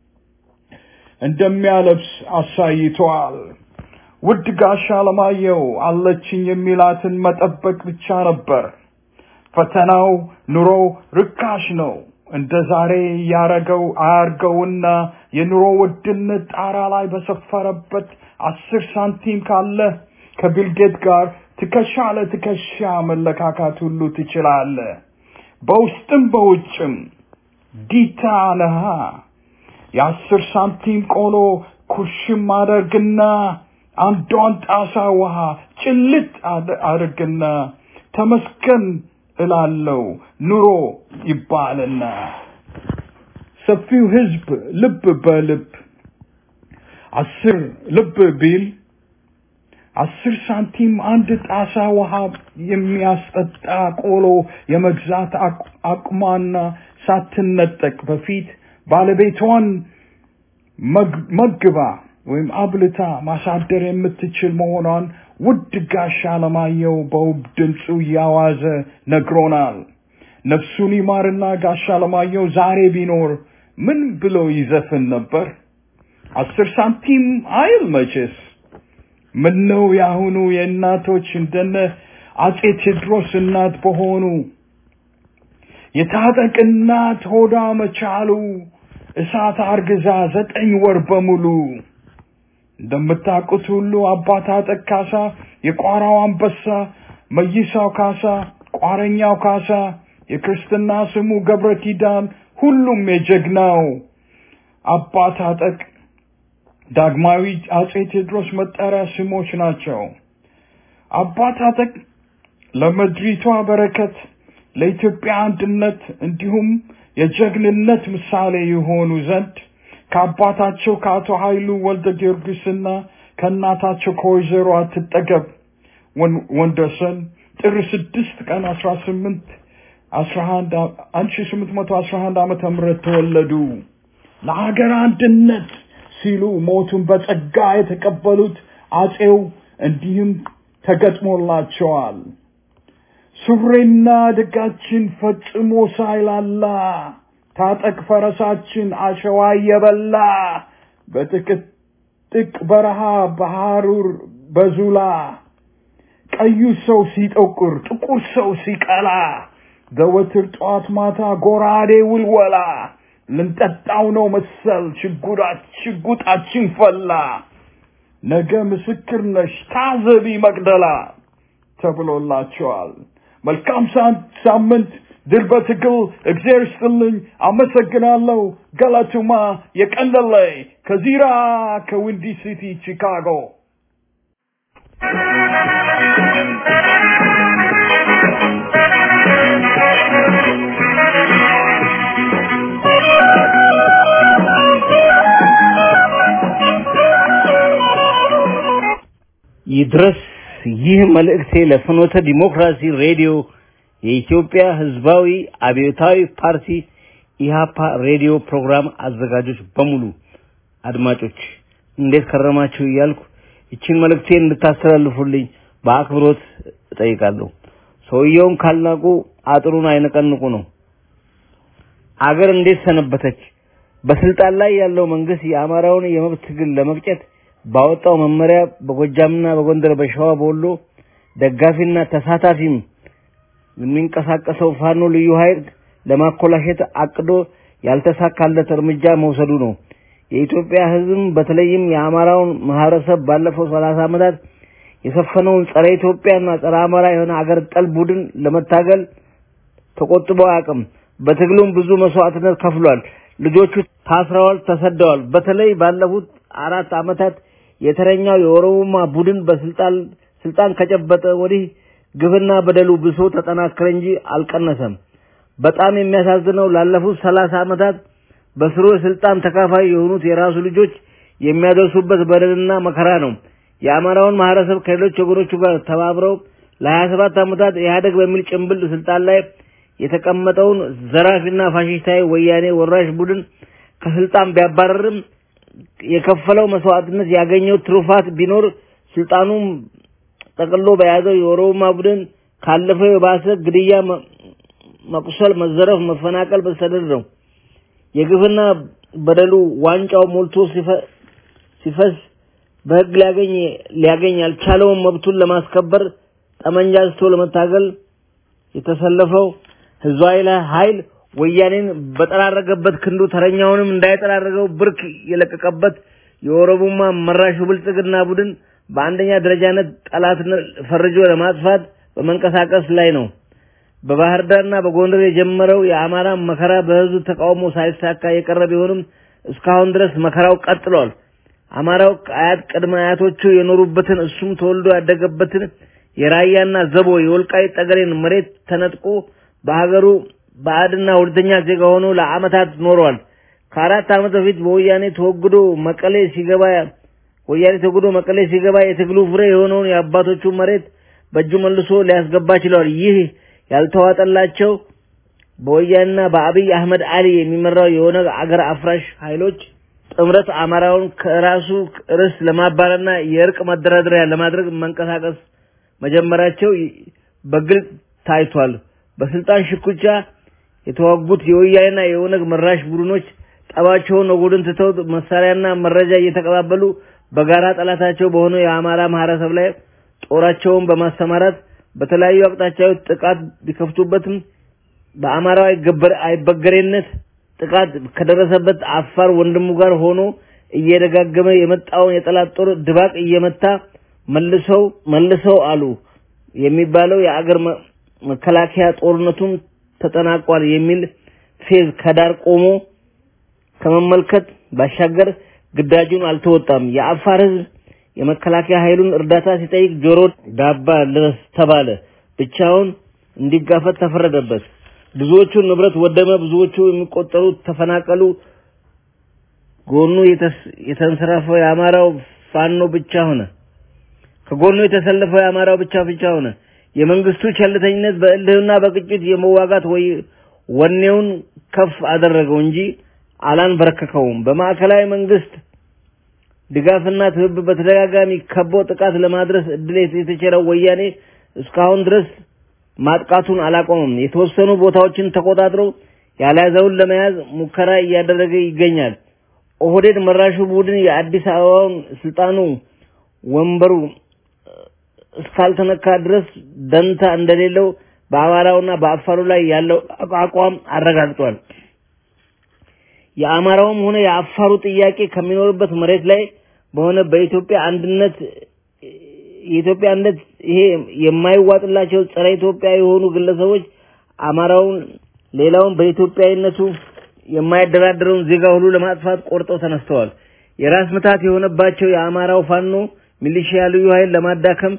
እንደሚያለብስ አሳይቷል። ውድ ጋሻ ለማየሁ አለችኝ የሚላትን መጠበቅ ብቻ ነበር። ፈተናው ኑሮ ርካሽ ነው። እንደ ዛሬ ያረገው አያርገውና የኑሮ ውድነት ጣራ ላይ በሰፈረበት አስር ሳንቲም ካለ ከቢልጌት ጋር ትከሻ ለትከሻ መለካካት ሁሉ ትችላለህ። በውስጥም በውጭም ዲታ ነሃ። የአስር ሳንቲም ቆሎ ኩሽም አደርግና አንዷን ጣሳ ውሃ ጭልጥ አድርግና ተመስገን እላለው ኑሮ ይባልና ሰፊው ህዝብ ልብ በልብ አስር ልብ ቢል አስር ሳንቲም አንድ ጣሳ ውሃ የሚያስጠጣ ቆሎ የመግዛት አቅሟና ሳትነጠቅ በፊት ባለቤቷን መግባ ወይም አብልታ ማሳደር የምትችል መሆኗን ውድ ጋሻ ለማየሁ በውብ ድምፁ እያዋዘ ነግሮናል። ነፍሱን ይማርና ጋሻ ለማየሁ ዛሬ ቢኖር ምን ብሎ ይዘፍን ነበር? አስር ሳንቲም አይል መቼስ። ምነው ያሁኑ የእናቶች እንደነ አጼ ቴዎድሮስ እናት በሆኑ የታጠቅ እናት ሆዳ መቻሉ እሳት አርግዛ ዘጠኝ ወር በሙሉ እንደምታውቁት ሁሉ አባት አጠቅ ካሳ፣ የቋራው አንበሳ፣ መይሳው ካሳ፣ ቋረኛው ካሳ፣ የክርስትና ስሙ ገብረ ኪዳን፣ ሁሉም የጀግናው አባት አጠቅ ዳግማዊ አጼ ቴዎድሮስ መጠሪያ ስሞች ናቸው። አባት አጠቅ ለምድሪቷ በረከት፣ ለኢትዮጵያ አንድነት እንዲሁም የጀግንነት ምሳሌ የሆኑ ዘንድ ከአባታቸው ከአቶ ኃይሉ ወልደ ጊዮርጊስና ከእናታቸው ከወይዘሮ አትጠገብ ወንደሰን ጥር ስድስት ቀን አስራ ስምንት አስራ አንድ አንድ ሺ ስምንት መቶ አስራ አንድ ዓመተ ምህረት ተወለዱ። ለሀገር አንድነት ሲሉ ሞቱን በጸጋ የተቀበሉት አጼው እንዲህም ተገጥሞላቸዋል። ሱሬና ድጋችን ፈጽሞ ሳይላላ ታጠቅ ፈረሳችን አሸዋ እየበላ በጥቅጥቅ በረሃ በሐሩር በዙላ ቀዩ ሰው ሲጠቁር ጥቁር ሰው ሲቀላ ዘወትር ጠዋት ማታ ጎራዴ ውልወላ ልንጠጣው ነው መሰል ሽጉጣችን ፈላ ነገ ምስክር ነሽ ታዘቢ መቅደላ ተብሎላቸዋል። መልካም ሳምንት ድል በትግል እግዚአብሔር ይስጥልኝ። አመሰግናለሁ። ገለቱማ የቀንደለይ ከዚራ ከዊንዲ ሲቲ ቺካጎ ይድረስ ይህ መልእክቴ ለፍኖተ ዲሞክራሲ ሬዲዮ የኢትዮጵያ ሕዝባዊ አብዮታዊ ፓርቲ ኢሃፓ ሬዲዮ ፕሮግራም አዘጋጆች በሙሉ አድማጮች እንዴት ከረማችሁ እያልኩ ይችን መልእክቴን እንድታስተላልፉልኝ በአክብሮት እጠይቃለሁ። ሰውየውን ካልናቁ አጥሩን አይነቀንቁ ነው። አገር እንዴት ሰነበተች? በስልጣን ላይ ያለው መንግስት የአማራውን የመብት ትግል ለመቅጨት ባወጣው መመሪያ በጎጃምና በጎንደር በሸዋ በወሎ ደጋፊና ተሳታፊም የሚንቀሳቀሰው ፋኖ ልዩ ኃይል ለማኮላሸት አቅዶ ያልተሳካለት እርምጃ መውሰዱ ነው። የኢትዮጵያ ሕዝብም በተለይም የአማራውን ማህበረሰብ ባለፈው ሰላሳ ዓመታት የሰፈነውን ጸረ ኢትዮጵያና ጸረ አማራ የሆነ አገር ጠል ቡድን ለመታገል ተቆጥቦ አያውቅም። በትግሉም ብዙ መስዋዕትነት ከፍሏል። ልጆቹ ታስረዋል፣ ተሰደዋል። በተለይ ባለፉት አራት ዓመታት የተረኛው የኦሮሞማ ቡድን በስልጣን ስልጣን ከጨበጠ ወዲህ ግፍና በደሉ ብሶ ተጠናከረ እንጂ አልቀነሰም። በጣም የሚያሳዝነው ላለፉት ሰላሳ ዓመታት በስሩ የስልጣን ተካፋይ የሆኑት የራሱ ልጆች የሚያደርሱበት በደልና መከራ ነው። የአማራውን ማህበረሰብ ከሌሎች ወገኖቹ ጋር ተባብረው ለሀያ ሰባት ዓመታት ኢህአደግ በሚል ጭንብል ስልጣን ላይ የተቀመጠውን ዘራፊና ፋሽስታዊ ወያኔ ወራሽ ቡድን ከስልጣን ቢያባረርም የከፈለው መስዋዕትነት ያገኘው ትሩፋት ቢኖር ስልጣኑን ጠቅሎ በያዘው የኦሮማ ቡድን ካለፈው የባሰ ግድያ፣ መቁሰል፣ መዘረፍ፣ መፈናቀል በስተደር ነው። የግፍና በደሉ ዋንጫው ሞልቶ ሲፈስ በህግ ሊያገኝ ሊያገኝ ያልቻለውን መብቱን ለማስከበር ጠመንጃ አንስቶ ለመታገል የተሰለፈው ህዝባዊ ኃይል ወያኔን በጠራረገበት ክንዱ ተረኛውንም እንዳይጠራረገው ብርክ የለቀቀበት የኦሮሞማ መራሹ ብልጽግና ቡድን በአንደኛ ደረጃነት ጠላትነት ፈርጆ ለማጥፋት በመንቀሳቀስ ላይ ነው። በባህር ዳርና በጎንደር የጀመረው የአማራ መከራ በህዝቡ ተቃውሞ ሳይሳካ የቀረ ቢሆንም እስካሁን ድረስ መከራው ቀጥሏል። አማራው አያት ቅድመ አያቶቹ የኖሩበትን እሱም ተወልዶ ያደገበትን የራያና ዘቦ የወልቃይት ጠገዴን መሬት ተነጥቆ በሀገሩ ባዕድና ሁለተኛ ዜጋ ሆኖ ለአመታት ኖሯል። ከአራት ዓመት በፊት በወያኔ ተወግዶ መቀሌ ሲገባ ወያኔ ተወግዶ መቀሌ ሲገባ የትግሉ ፍሬ የሆነውን የአባቶቹ መሬት በእጁ መልሶ ሊያስገባ ችሏል። ይህ ያልተዋጠላቸው በወያኔና በአብይ አህመድ አሊ የሚመራው የኦነግ አገር አፍራሽ ኃይሎች ጥምረት አማራውን ከራሱ ርስ ለማባረርና የእርቅ መደራደሪያ ለማድረግ መንቀሳቀስ መጀመራቸው በግልጽ ታይቷል። በስልጣን ሽኩቻ የተዋጉት የወያኔና የኦነግ መራሽ ቡድኖች ጠባቸውን ወጉድን ትተው መሳሪያና መረጃ እየተቀባበሉ በጋራ ጠላታቸው በሆነው የአማራ ማህበረሰብ ላይ ጦራቸውን በማሰማራት በተለያዩ አቅጣጫዎች ጥቃት ቢከፍቱበትም በአማራው አይበገሬነት ጥቃት ከደረሰበት አፋር ወንድሙ ጋር ሆኖ እየደጋገመ የመጣውን የጠላት ጦር ድባቅ እየመታ መልሰው መልሰው አሉ የሚባለው የአገር መከላከያ ጦርነቱም ተጠናቋል የሚል ፌዝ ከዳር ቆሞ ከመመልከት ባሻገር ግዳጁን አልተወጣም። የአፋር ህዝብ የመከላከያ ኃይሉን እርዳታ ሲጠይቅ ጆሮ ዳባ ልበስ ተባለ። ብቻውን እንዲጋፈጥ ተፈረደበት። ብዙዎቹ ንብረት ወደመ፣ ብዙዎቹ የሚቆጠሩ ተፈናቀሉ። ጎኑ የተንሰራፈው የአማራው ፋኖ ብቻ ሆነ። ከጎኑ የተሰለፈው የአማራው ብቻ ብቻ ሆነ። የመንግስቱ ቸልተኝነት በእልህና በቅጭት የመዋጋት ወይ ወኔውን ከፍ አደረገው እንጂ አላንበረከከውም። በማዕከላዊ መንግስት ድጋፍና ትብብር በተደጋጋሚ ከቦ ጥቃት ለማድረስ እድል የተቸረው ወያኔ እስካሁን ድረስ ማጥቃቱን አላቆመም። የተወሰኑ ቦታዎችን ተቆጣጥሮ ያልያዘውን ለመያዝ ሙከራ እያደረገ ይገኛል። ኦህዴድ መራሹ ቡድን የአዲስ አበባውን ስልጣኑ ወንበሩ እስካልተነካ ድረስ ደንታ እንደሌለው በአማራውና በአፋሩ ላይ ያለው አቋም አረጋግጧል። የአማራውም ሆነ የአፋሩ ጥያቄ ከሚኖርበት መሬት ላይ በሆነ በኢትዮጵያ አንድነት የኢትዮጵያ አንድነት ይሄ የማይዋጥላቸው ጸረ ኢትዮጵያ የሆኑ ግለሰቦች አማራውን ሌላውን በኢትዮጵያዊነቱ የማይደራደረውን ዜጋ ሁሉ ለማጥፋት ቆርጠው ተነስተዋል። የራስ ምታት የሆነባቸው የአማራው ፋኖ ሚሊሺያ ልዩ ኃይል ለማዳከም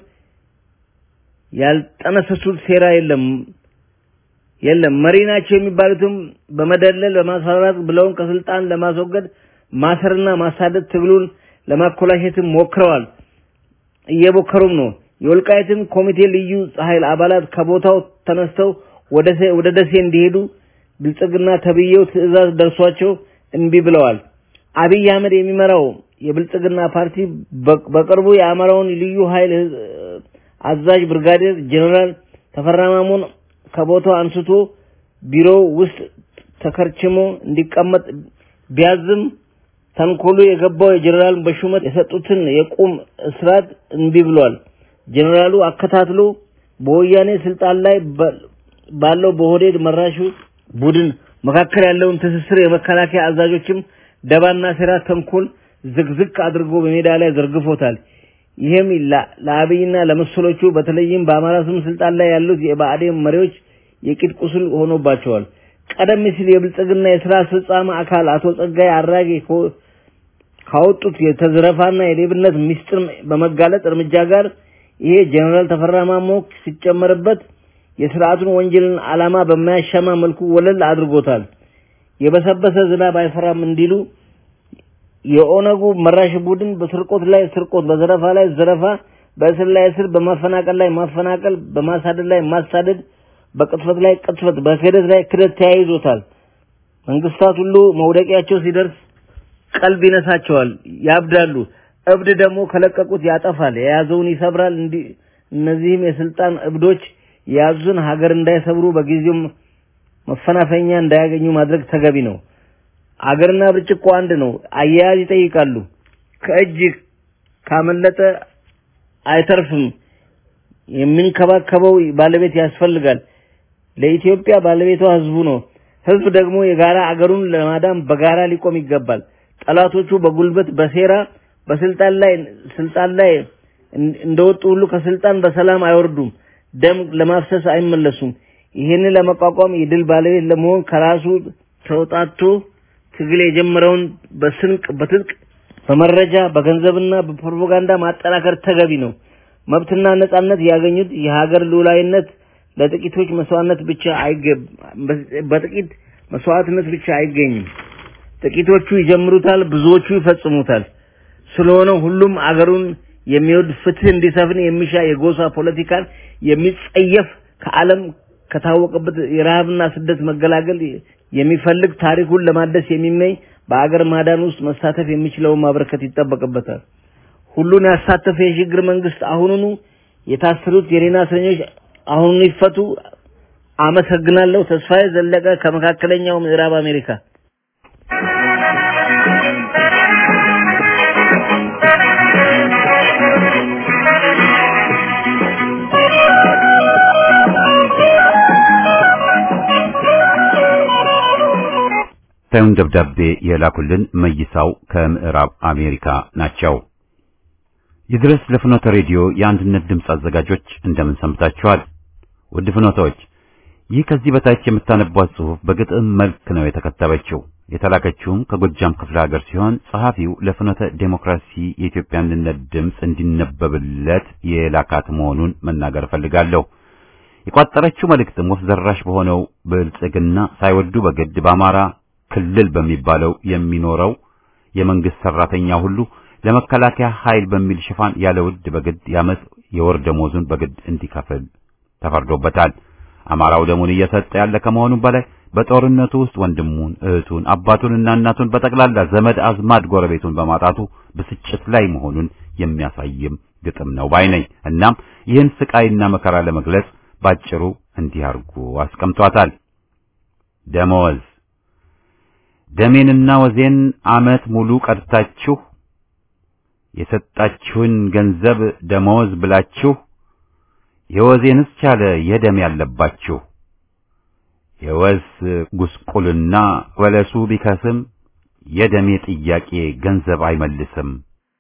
ያልጠነሰሱት ሴራ የለም የለም። መሪ ናቸው የሚባሉትም በመደለል በማስፈራራት ብለውን ከስልጣን ለማስወገድ ማሰርና ማሳደድ ትግሉን ለማኮላሸትም ሞክረዋል፣ እየሞከሩም ነው። የወልቃይትም ኮሚቴ ልዩ ኃይል አባላት ከቦታው ተነስተው ወደ ደሴ እንዲሄዱ ብልጽግና ተብዬው ትዕዛዝ ደርሷቸው እምቢ ብለዋል። አብይ አህመድ የሚመራው የብልጽግና ፓርቲ በቅርቡ የአማራውን ልዩ ኃይል አዛዥ ብርጋዴር ጀነራል ተፈራ ማሞን ከቦታው አንስቶ ቢሮው ውስጥ ተከርችሞ እንዲቀመጥ ቢያዝም ተንኮሉ የገባው የጀነራል በሹመት የሰጡትን የቁም እስራት እንቢ ብሏል። ጀነራሉ አከታትሎ በወያኔ ስልጣን ላይ ባለው በሆዴድ መራሹ ቡድን መካከል ያለውን ትስስር የመከላከያ አዛዦችም ደባና ሴራ ተንኮል ዝግዝግ አድርጎ በሜዳ ላይ ዘርግፎታል። ይህም ለአብይና ለመሰሎቹ በተለይም በአማራ ስም ስልጣን ላይ ያሉት የብአዴን መሪዎች የቂጥ ቁስል ሆኖባቸዋል። ቀደም ሲል የብልጽግና የስራ አስፈጻሚ አካል አቶ ጸጋይ አራጌ ካወጡት የተዘረፋና የሌብነት ሚስጥር በመጋለጥ እርምጃ ጋር ይሄ ጀነራል ተፈራ ማሞ ሲጨመርበት የስርዓቱን ወንጀልን ዓላማ በማያሻማ መልኩ ወለል አድርጎታል። የበሰበሰ ዝናብ አይፈራም እንዲሉ የኦነጉ መራሽ ቡድን በስርቆት ላይ ስርቆት፣ በዘረፋ ላይ ዘረፋ፣ በእስር ላይ እስር፣ በማፈናቀል ላይ ማፈናቀል፣ በማሳደድ ላይ ማሳደድ፣ በቅጥፈት ላይ ቅጥፈት፣ በክህደት ላይ ክህደት ተያይዞታል። መንግስታት ሁሉ መውደቂያቸው ሲደርስ ቀልብ ይነሳቸዋል፣ ያብዳሉ። እብድ ደግሞ ከለቀቁት ያጠፋል፣ የያዘውን ይሰብራል። እንዲህ እነዚህም የስልጣን እብዶች የያዙን ሀገር እንዳይሰብሩ በጊዜው መፈናፈኛ እንዳያገኙ ማድረግ ተገቢ ነው። አገርና ብርጭቆ አንድ ነው። አያያዝ ይጠይቃሉ። ከእጅ ካመለጠ አይተርፍም። የሚንከባከበው ባለቤት ያስፈልጋል። ለኢትዮጵያ ባለቤቷ ህዝቡ ነው። ህዝብ ደግሞ የጋራ አገሩን ለማዳን በጋራ ሊቆም ይገባል። ጠላቶቹ በጉልበት በሴራ በስልጣን ላይ ስልጣን ላይ እንደወጡ ሁሉ ከስልጣን በሰላም አይወርዱም። ደም ለማፍሰስ አይመለሱም። ይህንን ለመቋቋም የድል ባለቤት ለመሆን ከራሱ ተውጣቶ ትግል የጀመረውን በስንቅ በትጥቅ በመረጃ በገንዘብና በፕሮፓጋንዳ ማጠናከር ተገቢ ነው። መብትና ነጻነት ያገኙት የሀገር ሉዓላዊነት ለጥቂቶች መስዋዕትነት ብቻ አይገብ በጥቂት መስዋዕትነት ብቻ አይገኝም። ጥቂቶቹ ይጀምሩታል፣ ብዙዎቹ ይፈጽሙታል። ስለሆነ ሁሉም አገሩን የሚወድ ፍትህ እንዲሰፍን የሚሻ የጎሳ ፖለቲካን የሚጸየፍ ከዓለም ከታወቀበት የረሃብና ስደት መገላገል የሚፈልግ ታሪኩን ለማደስ የሚመኝ በአገር ማዳን ውስጥ መሳተፍ የሚችለውን ማበረከት ይጠበቅበታል። ሁሉን ያሳተፈ የሽግግር መንግስት አሁኑኑ የታሰሩት የኔና እስረኞች አሁኑኑ ይፈቱ። አመሰግናለሁ። ተስፋዬ ዘለቀ ከመካከለኛው ምዕራብ አሜሪካ። ታዩን ደብዳቤ የላኩልን መይሳው ከምዕራብ አሜሪካ ናቸው። ይድረስ ለፍኖተ ሬዲዮ የአንድነት ድምፅ አዘጋጆች እንደምን ሰንብታችኋል? ውድ ፍኖተዎች፣ ይህ ከዚህ በታች የምታነቧት ጽሑፍ በግጥም መልክ ነው የተከተበችው። የተላከችውም ከጎጃም ክፍለ ሀገር ሲሆን ጸሐፊው ለፍኖተ ዴሞክራሲ የኢትዮጵያ አንድነት ድምፅ እንዲነበብለት የላካት መሆኑን መናገር እፈልጋለሁ። የቋጠረችው መልእክትም ወፍ ዘራሽ በሆነው ብልጽግና ሳይወዱ በግድ በአማራ ክልል በሚባለው የሚኖረው የመንግስት ሰራተኛ ሁሉ ለመከላከያ ኃይል በሚል ሽፋን ያለ ውድ በግድ የዓመት የወር ደሞዙን በግድ እንዲከፍል ተፈርዶበታል። አማራው ደሙን እየሰጠ ያለ ከመሆኑም በላይ በጦርነቱ ውስጥ ወንድሙን፣ እህቱን፣ አባቱንና እናቱን በጠቅላላ ዘመድ አዝማድ ጎረቤቱን በማጣቱ ብስጭት ላይ መሆኑን የሚያሳይም ግጥም ነው ባይ ነኝ። እናም ይህን ስቃይና መከራ ለመግለጽ ባጭሩ እንዲህ አድርጎ አስቀምጧታል። ደመወዝ ደሜንና ወዜን ዓመት ሙሉ ቀድታችሁ የሰጣችሁን ገንዘብ ደመወዝ ብላችሁ የወዜንስ ቻለ የደም ያለባችሁ የወዝ ጉስቁልና ወለሱ ቢከስም የደሜ ጥያቄ ገንዘብ አይመልስም።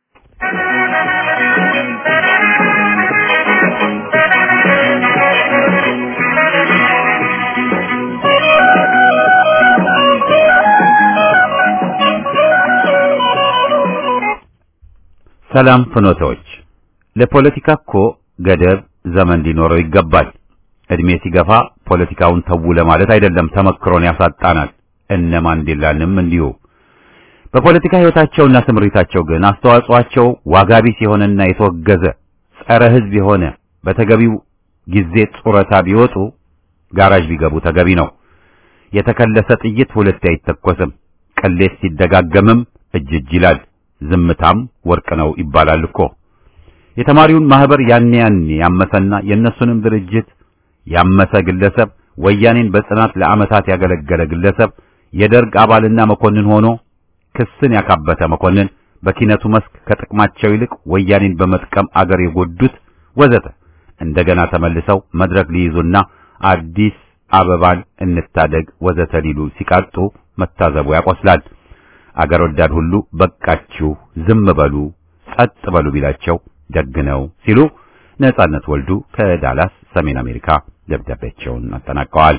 ሰላም ፍኖቶች፣ ለፖለቲካ እኮ ገደብ ዘመን ሊኖረው ይገባል። እድሜ ሲገፋ ፖለቲካውን ተው ለማለት አይደለም፣ ተመክሮን ያሳጣናል። እነ ማንዴላንም እንዲሁ። በፖለቲካ ሕይወታቸውና ስምሪታቸው ግን አስተዋጽኦአቸው ዋጋ ቢስ የሆነና የተወገዘ ጸረ ሕዝብ የሆነ በተገቢው ጊዜ ጡረታ ቢወጡ ጋራዥ ቢገቡ ተገቢ ነው። የተከለሰ ጥይት ሁለቴ አይተኮስም። ቅሌት ሲደጋገምም እጅ እጅ ይላል። ዝምታም ወርቅ ነው ይባላል እኮ። የተማሪውን ማህበር ያኔ ያኔ ያመሰና የእነሱንም ድርጅት ያመሰ ግለሰብ ወያኔን በጽናት ለዓመታት ያገለገለ ግለሰብ የደርግ አባልና መኮንን ሆኖ ክስን ያካበተ መኮንን በኪነቱ መስክ ከጥቅማቸው ይልቅ ወያኔን በመጥቀም አገር የጎዱት ወዘተ እንደገና ተመልሰው መድረክ ሊይዙና አዲስ አበባን እንታደግ ወዘተ ሊሉ ሲቃጡ መታዘቡ ያቆስላል። አገር ወዳድ ሁሉ በቃችሁ፣ ዝም በሉ፣ ጸጥ በሉ ቢላቸው ደግ ነው ሲሉ ነጻነት ወልዱ ከዳላስ ሰሜን አሜሪካ ደብዳቤያቸውን አጠናቀዋል።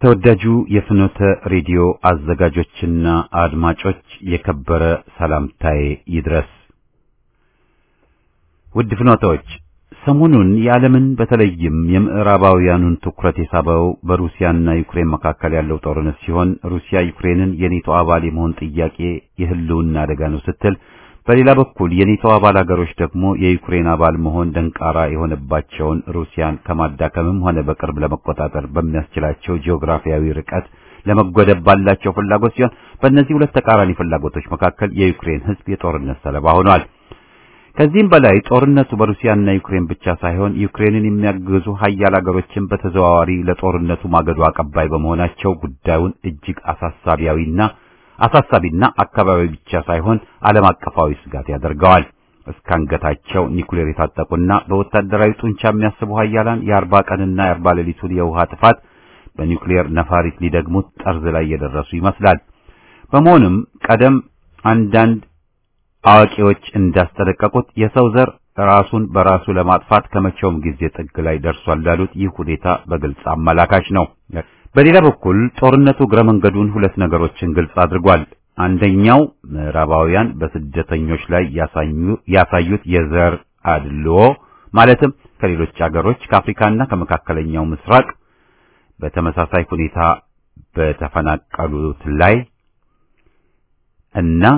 ተወዳጁ የፍኖተ ሬዲዮ አዘጋጆችና አድማጮች የከበረ ሰላምታዬ ይድረስ። ውድ ፍኖተዎች፣ ሰሞኑን የዓለምን በተለይም የምዕራባውያኑን ትኩረት የሳበው በሩሲያና ዩክሬን መካከል ያለው ጦርነት ሲሆን ሩሲያ ዩክሬንን የኔቶ አባል የመሆን ጥያቄ የህልውና አደጋ ነው ስትል፣ በሌላ በኩል የኔቶ አባል ሀገሮች ደግሞ የዩክሬን አባል መሆን ደንቃራ የሆነባቸውን ሩሲያን ከማዳከምም ሆነ በቅርብ ለመቆጣጠር በሚያስችላቸው ጂኦግራፊያዊ ርቀት ለመጎደብ ባላቸው ፍላጎት ሲሆን በእነዚህ ሁለት ተቃራኒ ፍላጎቶች መካከል የዩክሬን ህዝብ የጦርነት ሰለባ ሆኗል። ከዚህም በላይ ጦርነቱ በሩሲያና ዩክሬን ብቻ ሳይሆን ዩክሬንን የሚያግዙ ሀያል ሀገሮችን በተዘዋዋሪ ለጦርነቱ ማገዶ አቀባይ በመሆናቸው ጉዳዩን እጅግ አሳሳቢያዊና አሳሳቢና አካባቢ ብቻ ሳይሆን ዓለም አቀፋዊ ስጋት ያደርገዋል። እስከ አንገታቸው ኒኩሌር የታጠቁና በወታደራዊ ጡንቻ የሚያስቡ ሀያላን የአርባ ቀንና የአርባ ሌሊቱን የውሃ ጥፋት በኒኩሌር ነፋሪት ሊደግሙት ጠርዝ ላይ የደረሱ ይመስላል። በመሆኑም ቀደም አንዳንድ አዋቂዎች እንዳስጠነቀቁት የሰው ዘር ራሱን በራሱ ለማጥፋት ከመቼውም ጊዜ ጥግ ላይ ደርሷል ላሉት ይህ ሁኔታ በግልጽ አመላካች ነው። በሌላ በኩል ጦርነቱ እግረ መንገዱን ሁለት ነገሮችን ግልጽ አድርጓል። አንደኛው ምዕራባውያን በስደተኞች ላይ ያሳዩት የዘር አድልዎ ማለትም ከሌሎች አገሮች ከአፍሪካና ከመካከለኛው ምስራቅ በተመሳሳይ ሁኔታ በተፈናቀሉት ላይ እና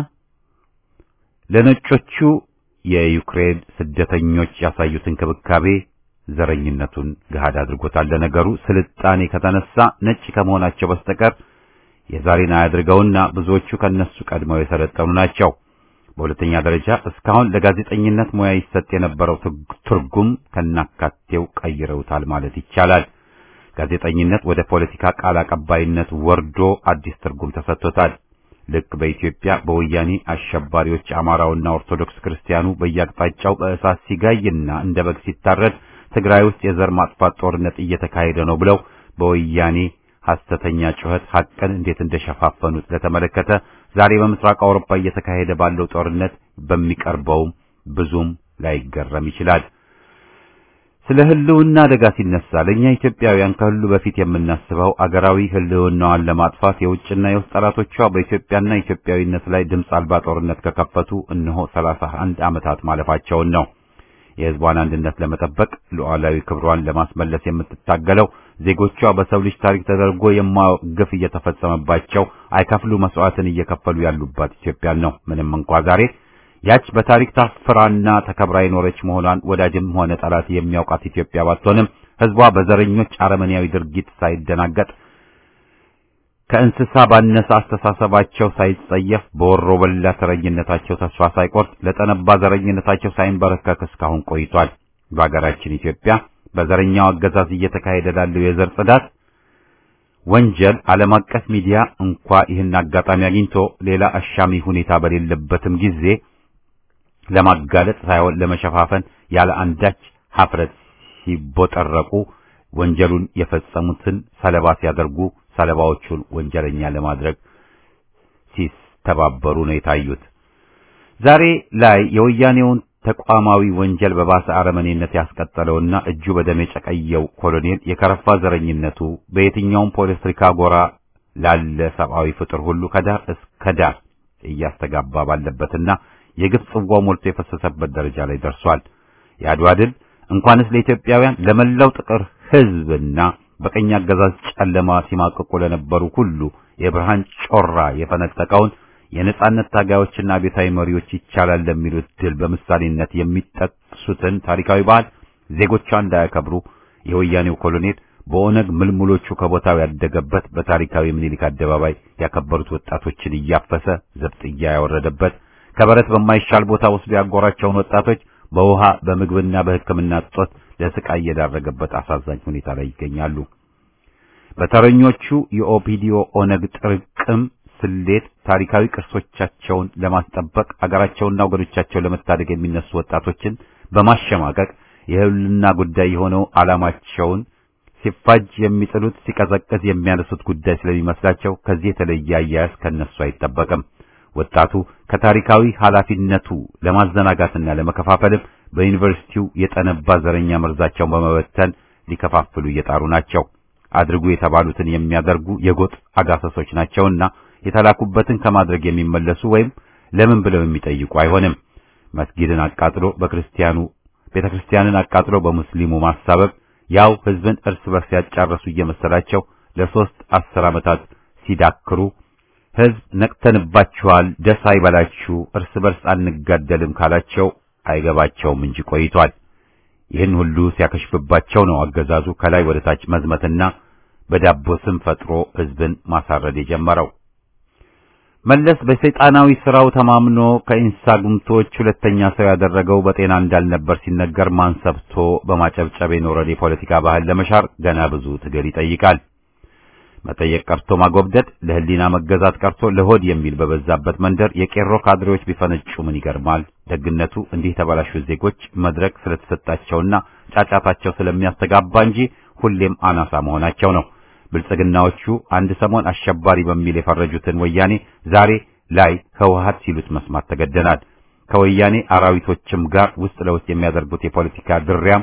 ለነጮቹ የዩክሬን ስደተኞች ያሳዩት እንክብካቤ ዘረኝነቱን ገሃድ አድርጎታል። ለነገሩ ስልጣኔ ከተነሳ ነጭ ከመሆናቸው በስተቀር የዛሬን አያድርገውና ብዙዎቹ ከነሱ ቀድመው የሰለጠኑ ናቸው። በሁለተኛ ደረጃ እስካሁን ለጋዜጠኝነት ሙያ ይሰጥ የነበረው ትርጉም ከናካቴው ቀይረውታል ማለት ይቻላል። ጋዜጠኝነት ወደ ፖለቲካ ቃል አቀባይነት ወርዶ አዲስ ትርጉም ተሰጥቶታል። ልክ በኢትዮጵያ በወያኔ አሸባሪዎች አማራውና ኦርቶዶክስ ክርስቲያኑ በየአቅጣጫው በእሳት ሲጋይና እንደ በግ ሲታረድ ትግራይ ውስጥ የዘር ማጥፋት ጦርነት እየተካሄደ ነው ብለው በወያኔ ሐሰተኛ ጩኸት ሐቅን እንዴት እንደሸፋፈኑት ለተመለከተ ዛሬ በምስራቅ አውሮፓ እየተካሄደ ባለው ጦርነት በሚቀርበውም ብዙም ላይገረም ይችላል። ስለ ህልውና አደጋ ሲነሳ ለእኛ ኢትዮጵያውያን ከሁሉ በፊት የምናስበው አገራዊ ህልውናዋን ለማጥፋት የውጭና የውስጥ ጠላቶቿ በኢትዮጵያና ኢትዮጵያዊነት ላይ ድምፅ አልባ ጦርነት ከከፈቱ እነሆ ሰላሳ አንድ ዓመታት ማለፋቸውን ነው። የህዝቧን አንድነት ለመጠበቅ ሉዓላዊ ክብሯን ለማስመለስ የምትታገለው ዜጎቿ በሰው ልጅ ታሪክ ተደርጎ የማያውቅ ግፍ እየተፈጸመባቸው አይከፍሉ መስዋዕትን እየከፈሉ ያሉባት ኢትዮጵያን ነው። ምንም እንኳ ዛሬ ያች በታሪክ ታፍራና ተከብራ የኖረች መሆኗን ወዳጅም ሆነ ጠላት የሚያውቃት ኢትዮጵያ ባትሆንም ህዝቧ በዘረኞች አረመኔያዊ ድርጊት ሳይደናገጥ ከእንስሳ ባነሰ አስተሳሰባቸው ሳይጸየፍ በወሮ በላ ተረኝነታቸው ተስፋ ሳይቆርጥ ለጠነባ ዘረኝነታቸው ሳይንበረከክ እስካሁን ቆይቷል። በሀገራችን ኢትዮጵያ በዘረኛው አገዛዝ እየተካሄደ ላለው የዘር ጽዳት ወንጀል ዓለም አቀፍ ሚዲያ እንኳ ይህን አጋጣሚ አግኝቶ ሌላ አሻሚ ሁኔታ በሌለበትም ጊዜ ለማጋለጥ ሳይሆን ለመሸፋፈን ያለ አንዳች ሀፍረት ሲቦጠረቁ ወንጀሉን የፈጸሙትን ሰለባ ሲያደርጉ ሰለባዎቹን ወንጀለኛ ለማድረግ ሲተባበሩ ነው የታዩት። ዛሬ ላይ የወያኔውን ተቋማዊ ወንጀል በባሰ አረመኔነት ያስቀጠለውና እጁ በደም የጨቀየው ኮሎኔል የከረፋ ዘረኝነቱ በየትኛውም ፖለቲካ ጎራ ላለ ሰብአዊ ፍጡር ሁሉ ከዳር እስከ ዳር እያስተጋባ ባለበትና የግፍ ጽዋው ሞልቶ የፈሰሰበት ደረጃ ላይ ደርሷል። የአድዋ ድል እንኳንስ ለኢትዮጵያውያን ለመላው ጥቁር ሕዝብና በቀኝ አገዛዝ ጨለማ ሲማቅቁ ለነበሩ ሁሉ የብርሃን ጮራ የፈነጠቀውን የነጻነት ታጋዮችና ቤታዊ መሪዎች ይቻላል ለሚሉት ድል በምሳሌነት የሚጠቅሱትን ታሪካዊ በዓል ዜጎቿ እንዳያከብሩ የወያኔው ኮሎኔል በኦነግ ምልምሎቹ ከቦታው ያደገበት በታሪካዊ ምኒልክ አደባባይ ያከበሩት ወጣቶችን እያፈሰ ዘብጥያ ያወረደበት ከበረት በማይሻል ቦታ ወስዶ ያጎራቸውን ወጣቶች በውሃ በምግብና በሕክምና እጦት ለስቃይ የዳረገበት አሳዛኝ ሁኔታ ላይ ይገኛሉ። በተረኞቹ የኦፒዲዮ ኦነግ ጥርቅም ስሌት ታሪካዊ ቅርሶቻቸውን ለማስጠበቅ አገራቸውና ወገኖቻቸውን ለመታደግ የሚነሱ ወጣቶችን በማሸማቀቅ የህልውና ጉዳይ የሆነው ዓላማቸውን ሲፋጅ የሚጥሉት ሲቀዘቅዝ የሚያነሱት ጉዳይ ስለሚመስላቸው ከዚህ የተለየ አያያዝ ከነሱ አይጠበቅም። ወጣቱ ከታሪካዊ ኃላፊነቱ ለማዘናጋትና ለመከፋፈልም በዩኒቨርሲቲው የጠነባ ዘረኛ መርዛቸውን በመበተን ሊከፋፍሉ እየጣሩ ናቸው። አድርጉ የተባሉትን የሚያደርጉ የጎጥ አጋሰሶች ናቸውና የተላኩበትን ከማድረግ የሚመለሱ ወይም ለምን ብለው የሚጠይቁ አይሆንም። መስጊድን አቃጥሎ በክርስቲያኑ ቤተክርስቲያንን አቃጥሎ በሙስሊሙ ማሳበብ ያው ህዝብን እርስ በርስ ያጫረሱ እየመሰላቸው ለሶስት አስር ዓመታት ሲዳክሩ ህዝብ ነቅተንባችኋል፣ ደስ አይበላችሁ፣ እርስ በርስ አንጋደልም ካላቸው አይገባቸውም እንጂ ቆይቷል። ይህን ሁሉ ሲያከሽፍባቸው ነው አገዛዙ ከላይ ወደ ታች መዝመትና በዳቦ ስም ፈጥሮ ህዝብን ማሳረድ የጀመረው። መለስ በሰይጣናዊ ስራው ተማምኖ ከኢንሳ ጉምቶች ሁለተኛ ሰው ያደረገው በጤና እንዳልነበር ሲነገር ማን ሰብቶ በማጨብጨብ የኖረን የፖለቲካ ባህል ለመሻር ገና ብዙ ትግል ይጠይቃል። መጠየቅ ቀርቶ ማጎብደድ፣ ለህሊና መገዛት ቀርቶ ለሆድ የሚል በበዛበት መንደር የቄሮ ካድሬዎች ቢፈነጩ ምን ይገርማል? ደግነቱ እንዲህ የተበላሹ ዜጎች መድረክ ስለተሰጣቸውና ጫጫታቸው ስለሚያስተጋባ እንጂ ሁሌም አናሳ መሆናቸው ነው። ብልጽግናዎቹ አንድ ሰሞን አሸባሪ በሚል የፈረጁትን ወያኔ ዛሬ ላይ ህወሓት ሲሉት መስማት ተገደናል። ከወያኔ አራዊቶችም ጋር ውስጥ ለውስጥ የሚያደርጉት የፖለቲካ ድሪያም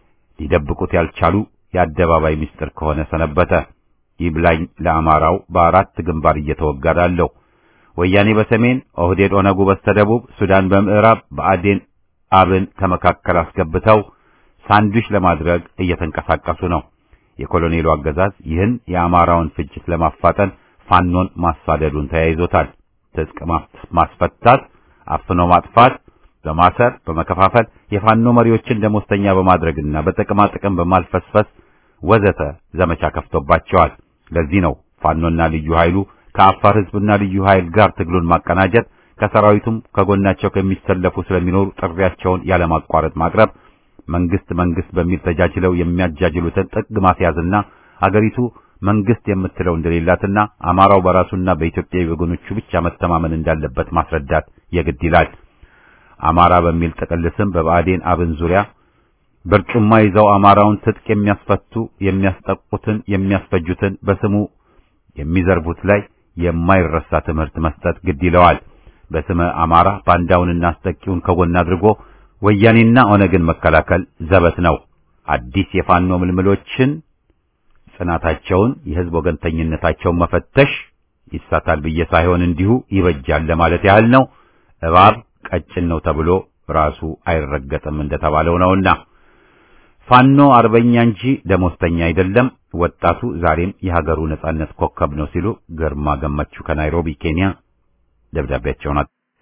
ሊደብቁት ያልቻሉ የአደባባይ ምስጢር ከሆነ ሰነበተ። ይብላኝ ለአማራው በአራት ግንባር እየተወጋዳለው ወያኔ በሰሜን ኦህዴድ ኦነጉ በስተደቡብ ሱዳን በምዕራብ በአዴን አብን ከመካከል አስገብተው ሳንዱሽ ለማድረግ እየተንቀሳቀሱ ነው። የኮሎኔሉ አገዛዝ ይህን የአማራውን ፍጅት ለማፋጠን ፋኖን ማሳደዱን ተያይዞታል። ትጥቅ ማስፈታት፣ አፍኖ ማጥፋት፣ በማሰር በመከፋፈል የፋኖ መሪዎችን ደሞዝተኛ በማድረግና በጥቅማ ጥቅም በማልፈስፈስ ወዘተ ዘመቻ ከፍቶባቸዋል። ለዚህ ነው ፋኖና ልዩ ኃይሉ ከአፋር ህዝብና ልዩ ኃይል ጋር ትግሉን ማቀናጀት ከሰራዊቱም ከጎናቸው ከሚሰለፉ ስለሚኖሩ ጥሪያቸውን ያለማቋረጥ ማቅረብ መንግስት መንግስት በሚል ተጃጅለው የሚያጃጅሉትን ጥግ ማስያዝና አገሪቱ መንግስት የምትለው እንደሌላትና አማራው በራሱና በኢትዮጵያ ወገኖቹ ብቻ መተማመን እንዳለበት ማስረዳት የግድ ይላል። አማራ በሚል ጥቅል ስም በብአዴን አብን ዙሪያ በርጩማ ይዘው አማራውን ትጥቅ የሚያስፈቱ የሚያስጠቁትን የሚያስፈጁትን በስሙ የሚዘርቡት ላይ የማይረሳ ትምህርት መስጠት ግድ ይለዋል። በስመ አማራ ባንዳውንና አስጠቂውን ከጎን አድርጎ ወያኔና ኦነግን መከላከል ዘበት ነው። አዲስ የፋኖ ምልምሎችን ጽናታቸውን፣ የህዝብ ወገንተኝነታቸውን መፈተሽ ይሳታል ብዬ ሳይሆን እንዲሁ ይበጃል ለማለት ያህል ነው። እባብ ቀጭን ነው ተብሎ ራሱ አይረገጥም እንደተባለው ነውና ፋኖ አርበኛ እንጂ ደሞዝተኛ አይደለም። ወጣቱ ዛሬም የሀገሩ ነጻነት ኮከብ ነው ሲሉ ግርማ ገመቹ ከናይሮቢ ኬንያ ደብዳቤያቸውን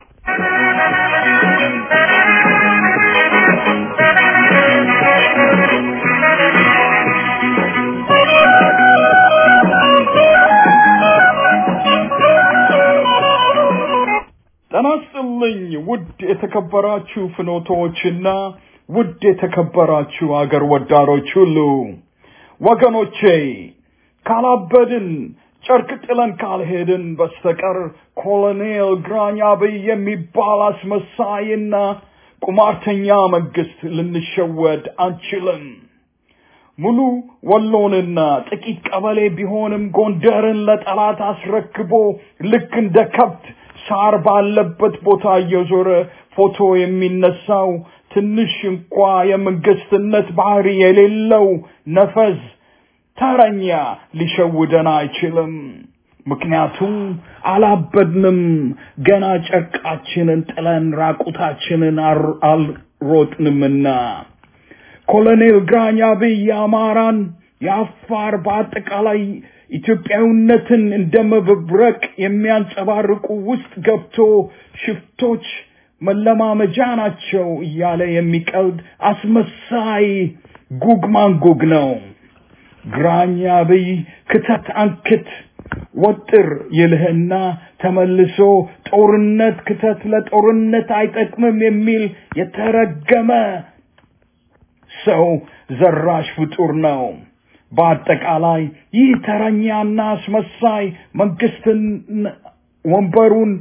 ጤና ይስጥልኝ ውድ የተከበራችሁ ፍኖቶችና ውድ የተከበራችሁ አገር ወዳሮች ሁሉ ወገኖቼ ካላበድን ጨርቅ ጥለን ካልሄድን በስተቀር ኮሎኔል ግራኝ አብይ የሚባል አስመሳይና ቁማርተኛ መንግስት ልንሸወድ አንችልም። ሙሉ ወሎንና ጥቂት ቀበሌ ቢሆንም ጎንደርን ለጠላት አስረክቦ ልክ እንደ ከብት ሳር ባለበት ቦታ እየዞረ ፎቶ የሚነሳው ትንሽ እንኳ የመንግስትነት ባህሪ የሌለው ነፈዝ ተረኛ ሊሸውደን አይችልም። ምክንያቱም አላበድንም፣ ገና ጨርቃችንን ጥለን ራቁታችንን አልሮጥንምና። ኮሎኔል ግራኝ አብይ የአማራን የአፋር በአጠቃላይ ኢትዮጵያዊነትን እንደ መብረቅ የሚያንጸባርቁ ውስጥ ገብቶ ሽፍቶች መለማመጃ ናቸው እያለ የሚቀልድ አስመሳይ ጉግ ማንጉግ ነው። ግራኝ አብይ ክተት አንክት ወጥር ይልህና ተመልሶ ጦርነት ክተት ለጦርነት አይጠቅምም የሚል የተረገመ ሰው ዘራሽ ፍጡር ነው። በአጠቃላይ ይህ ተረኛና አስመሳይ መንግስትን ወንበሩን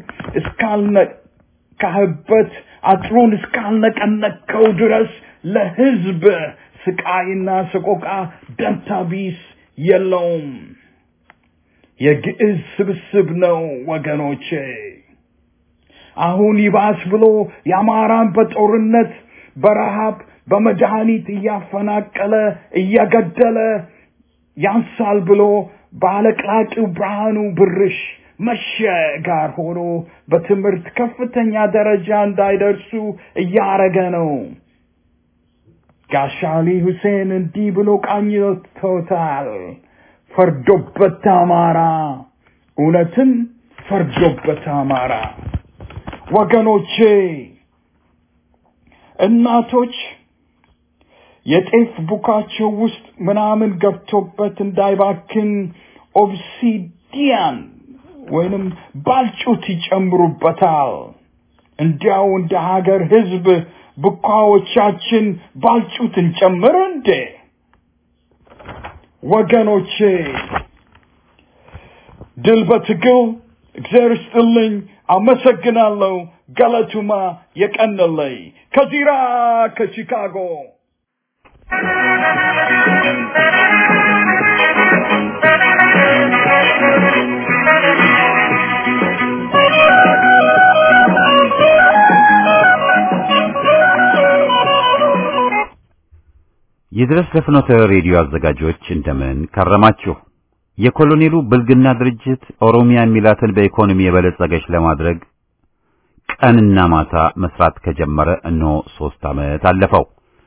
እስካልነካህበት አጥሩን እስካልነቀነከው ድረስ ለህዝብ ስቃይና ሰቆቃ ደንታ ቢስ የለውም። የግዕዝ ስብስብ ነው ወገኖቼ። አሁን ይባስ ብሎ የአማራን በጦርነት በረሃብ በመድኃኒት እያፈናቀለ እየገደለ ያንሳል ብሎ ባለቅላቂው ብርሃኑ ብርሽ መሸ ጋር ሆኖ በትምህርት ከፍተኛ ደረጃ እንዳይደርሱ እያረገ ነው። ጋሻሊ ሁሴን እንዲህ ብሎ ቃኝቶታል። ፈርዶበት አማራ፣ እውነትም ፈርዶበት አማራ። ወገኖቼ እናቶች የጤፍ ቡካቸው ውስጥ ምናምን ገብቶበት እንዳይባክን ኦብሲዲያን ወይንም ባልጩት ይጨምሩበታል። እንዲያው እንደ ሀገር ህዝብ ቡካዎቻችን ባልጩት እንጨምር እንዴ? ወገኖቼ ድል በትግል እግዚአብሔር ይስጥልኝ። አመሰግናለሁ። ገለቱማ የቀነለይ ከዚራ ከቺካጎ ይድረስ ለፍኖተ ሬዲዮ አዘጋጆች እንደምን ከረማችሁ። የኮሎኔሉ ብልግና ድርጅት ኦሮሚያ የሚላትን በኢኮኖሚ የበለጸገች ለማድረግ ቀንና ማታ መስራት ከጀመረ እነሆ ሶስት ዓመት አለፈው።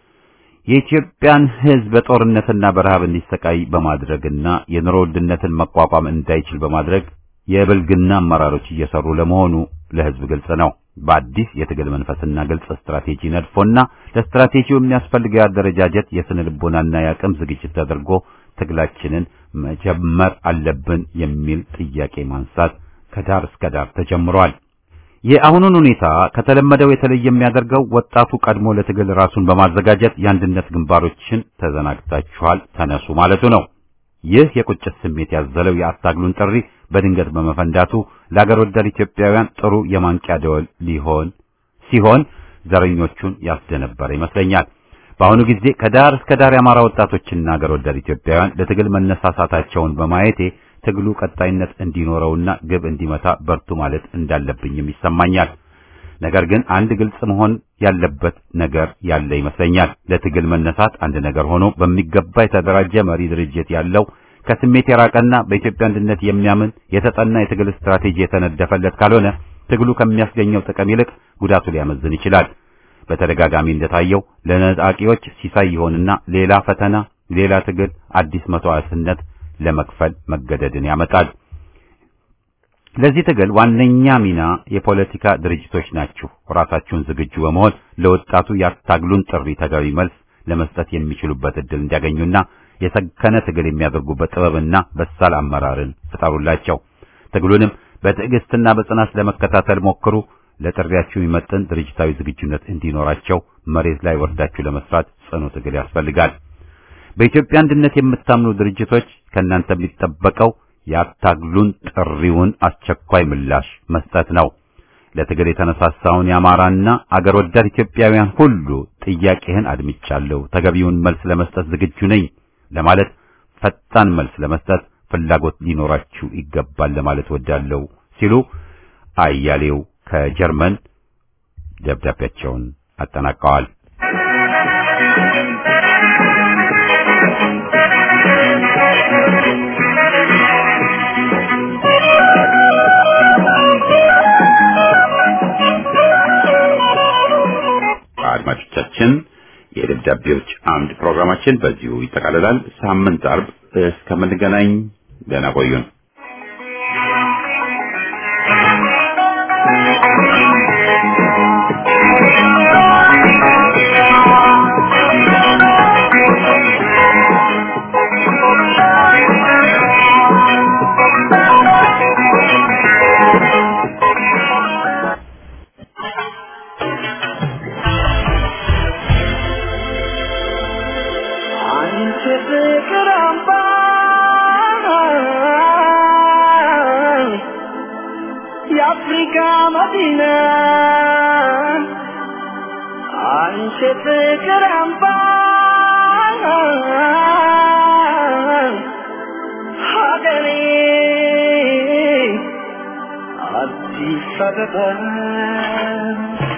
የኢትዮጵያን ሕዝብ በጦርነትና በረሃብ እንዲሰቃይ በማድረግና የኑሮ ውድነትን መቋቋም እንዳይችል በማድረግ የብልግና አመራሮች እየሰሩ ለመሆኑ ለሕዝብ ግልጽ ነው። በአዲስ የትግል መንፈስና ግልጽ ስትራቴጂ ነድፎና ለስትራቴጂው የሚያስፈልገው አደረጃጀት የስነ ልቦናና የአቅም ዝግጅት ተደርጎ ትግላችንን መጀመር አለብን የሚል ጥያቄ ማንሳት ከዳር እስከ ዳር ተጀምሯል። የአሁኑን ሁኔታ ከተለመደው የተለየ የሚያደርገው ወጣቱ ቀድሞ ለትግል ራሱን በማዘጋጀት የአንድነት ግንባሮችን ተዘናግታችኋል፣ ተነሱ ማለቱ ነው። ይህ የቁጭት ስሜት ያዘለው የአታግሉን ጥሪ በድንገት በመፈንዳቱ ለአገር ወዳድ ኢትዮጵያውያን ጥሩ የማንቂያ ደወል ሊሆን ሲሆን ዘረኞቹን ያስደነበረ ይመስለኛል። በአሁኑ ጊዜ ከዳር እስከ ዳር የአማራ ወጣቶችና አገር ወዳድ ኢትዮጵያውያን ለትግል መነሳሳታቸውን በማየቴ ትግሉ ቀጣይነት እንዲኖረውና ግብ እንዲመታ በርቱ ማለት እንዳለብኝም ይሰማኛል። ነገር ግን አንድ ግልጽ መሆን ያለበት ነገር ያለ ይመስለኛል። ለትግል መነሳት አንድ ነገር ሆኖ በሚገባ የተደራጀ መሪ ድርጅት ያለው ከስሜት የራቀና በኢትዮጵያ አንድነት የሚያምን የተጠና የትግል ስትራቴጂ የተነደፈለት ካልሆነ ትግሉ ከሚያስገኘው ጥቅም ይልቅ ጉዳቱ ሊያመዝን ይችላል። በተደጋጋሚ እንደታየው ለነጣቂዎች ሲሳይ ይሆንና ሌላ ፈተና፣ ሌላ ትግል፣ አዲስ መስዋዕትነት ለመክፈል መገደድን ያመጣል። ለዚህ ትግል ዋነኛ ሚና የፖለቲካ ድርጅቶች ናችሁ። ራሳችሁን ዝግጁ በመሆን ለወጣቱ ያታግሉን ጥሪ ተገቢ መልስ ለመስጠት የሚችሉበት እድል እንዲያገኙና የሰከነ ትግል የሚያደርጉበት ጥበብና በሳል አመራርን ፍጠሩላቸው። ትግሉንም በትዕግስትና በጽናት ለመከታተል ሞክሩ። ለጥሪያችሁ የሚመጥን ድርጅታዊ ዝግጁነት እንዲኖራቸው መሬት ላይ ወርዳችሁ ለመስራት ጽኑ ትግል ያስፈልጋል። በኢትዮጵያ አንድነት የምታምኑ ድርጅቶች ከእናንተ የሚጠበቀው ያታግሉን ጥሪውን አስቸኳይ ምላሽ መስጠት ነው። ለትግል የተነሳሳውን የአማራና አገር ወዳድ ኢትዮጵያውያን ሁሉ ጥያቄህን አድምጫለሁ፣ ተገቢውን መልስ ለመስጠት ዝግጁ ነኝ ለማለት ፈጣን መልስ ለመስጠት ፍላጎት ሊኖራችሁ ይገባል ለማለት ወዳለሁ ሲሉ አያሌው ከጀርመን ደብዳቤያቸውን አጠናቀዋል። አድማጮቻችን የደብዳቤዎች አምድ ፕሮግራማችን በዚሁ ይጠቃልላል። ሳምንት አርብ እስከምንገናኝ ደህና ቆዩን። አንቺ ፍቅር አምባ የአፍሪካ መዲና አንቺ ፍቅር አምባ ሀገሬ አዲስ አበባ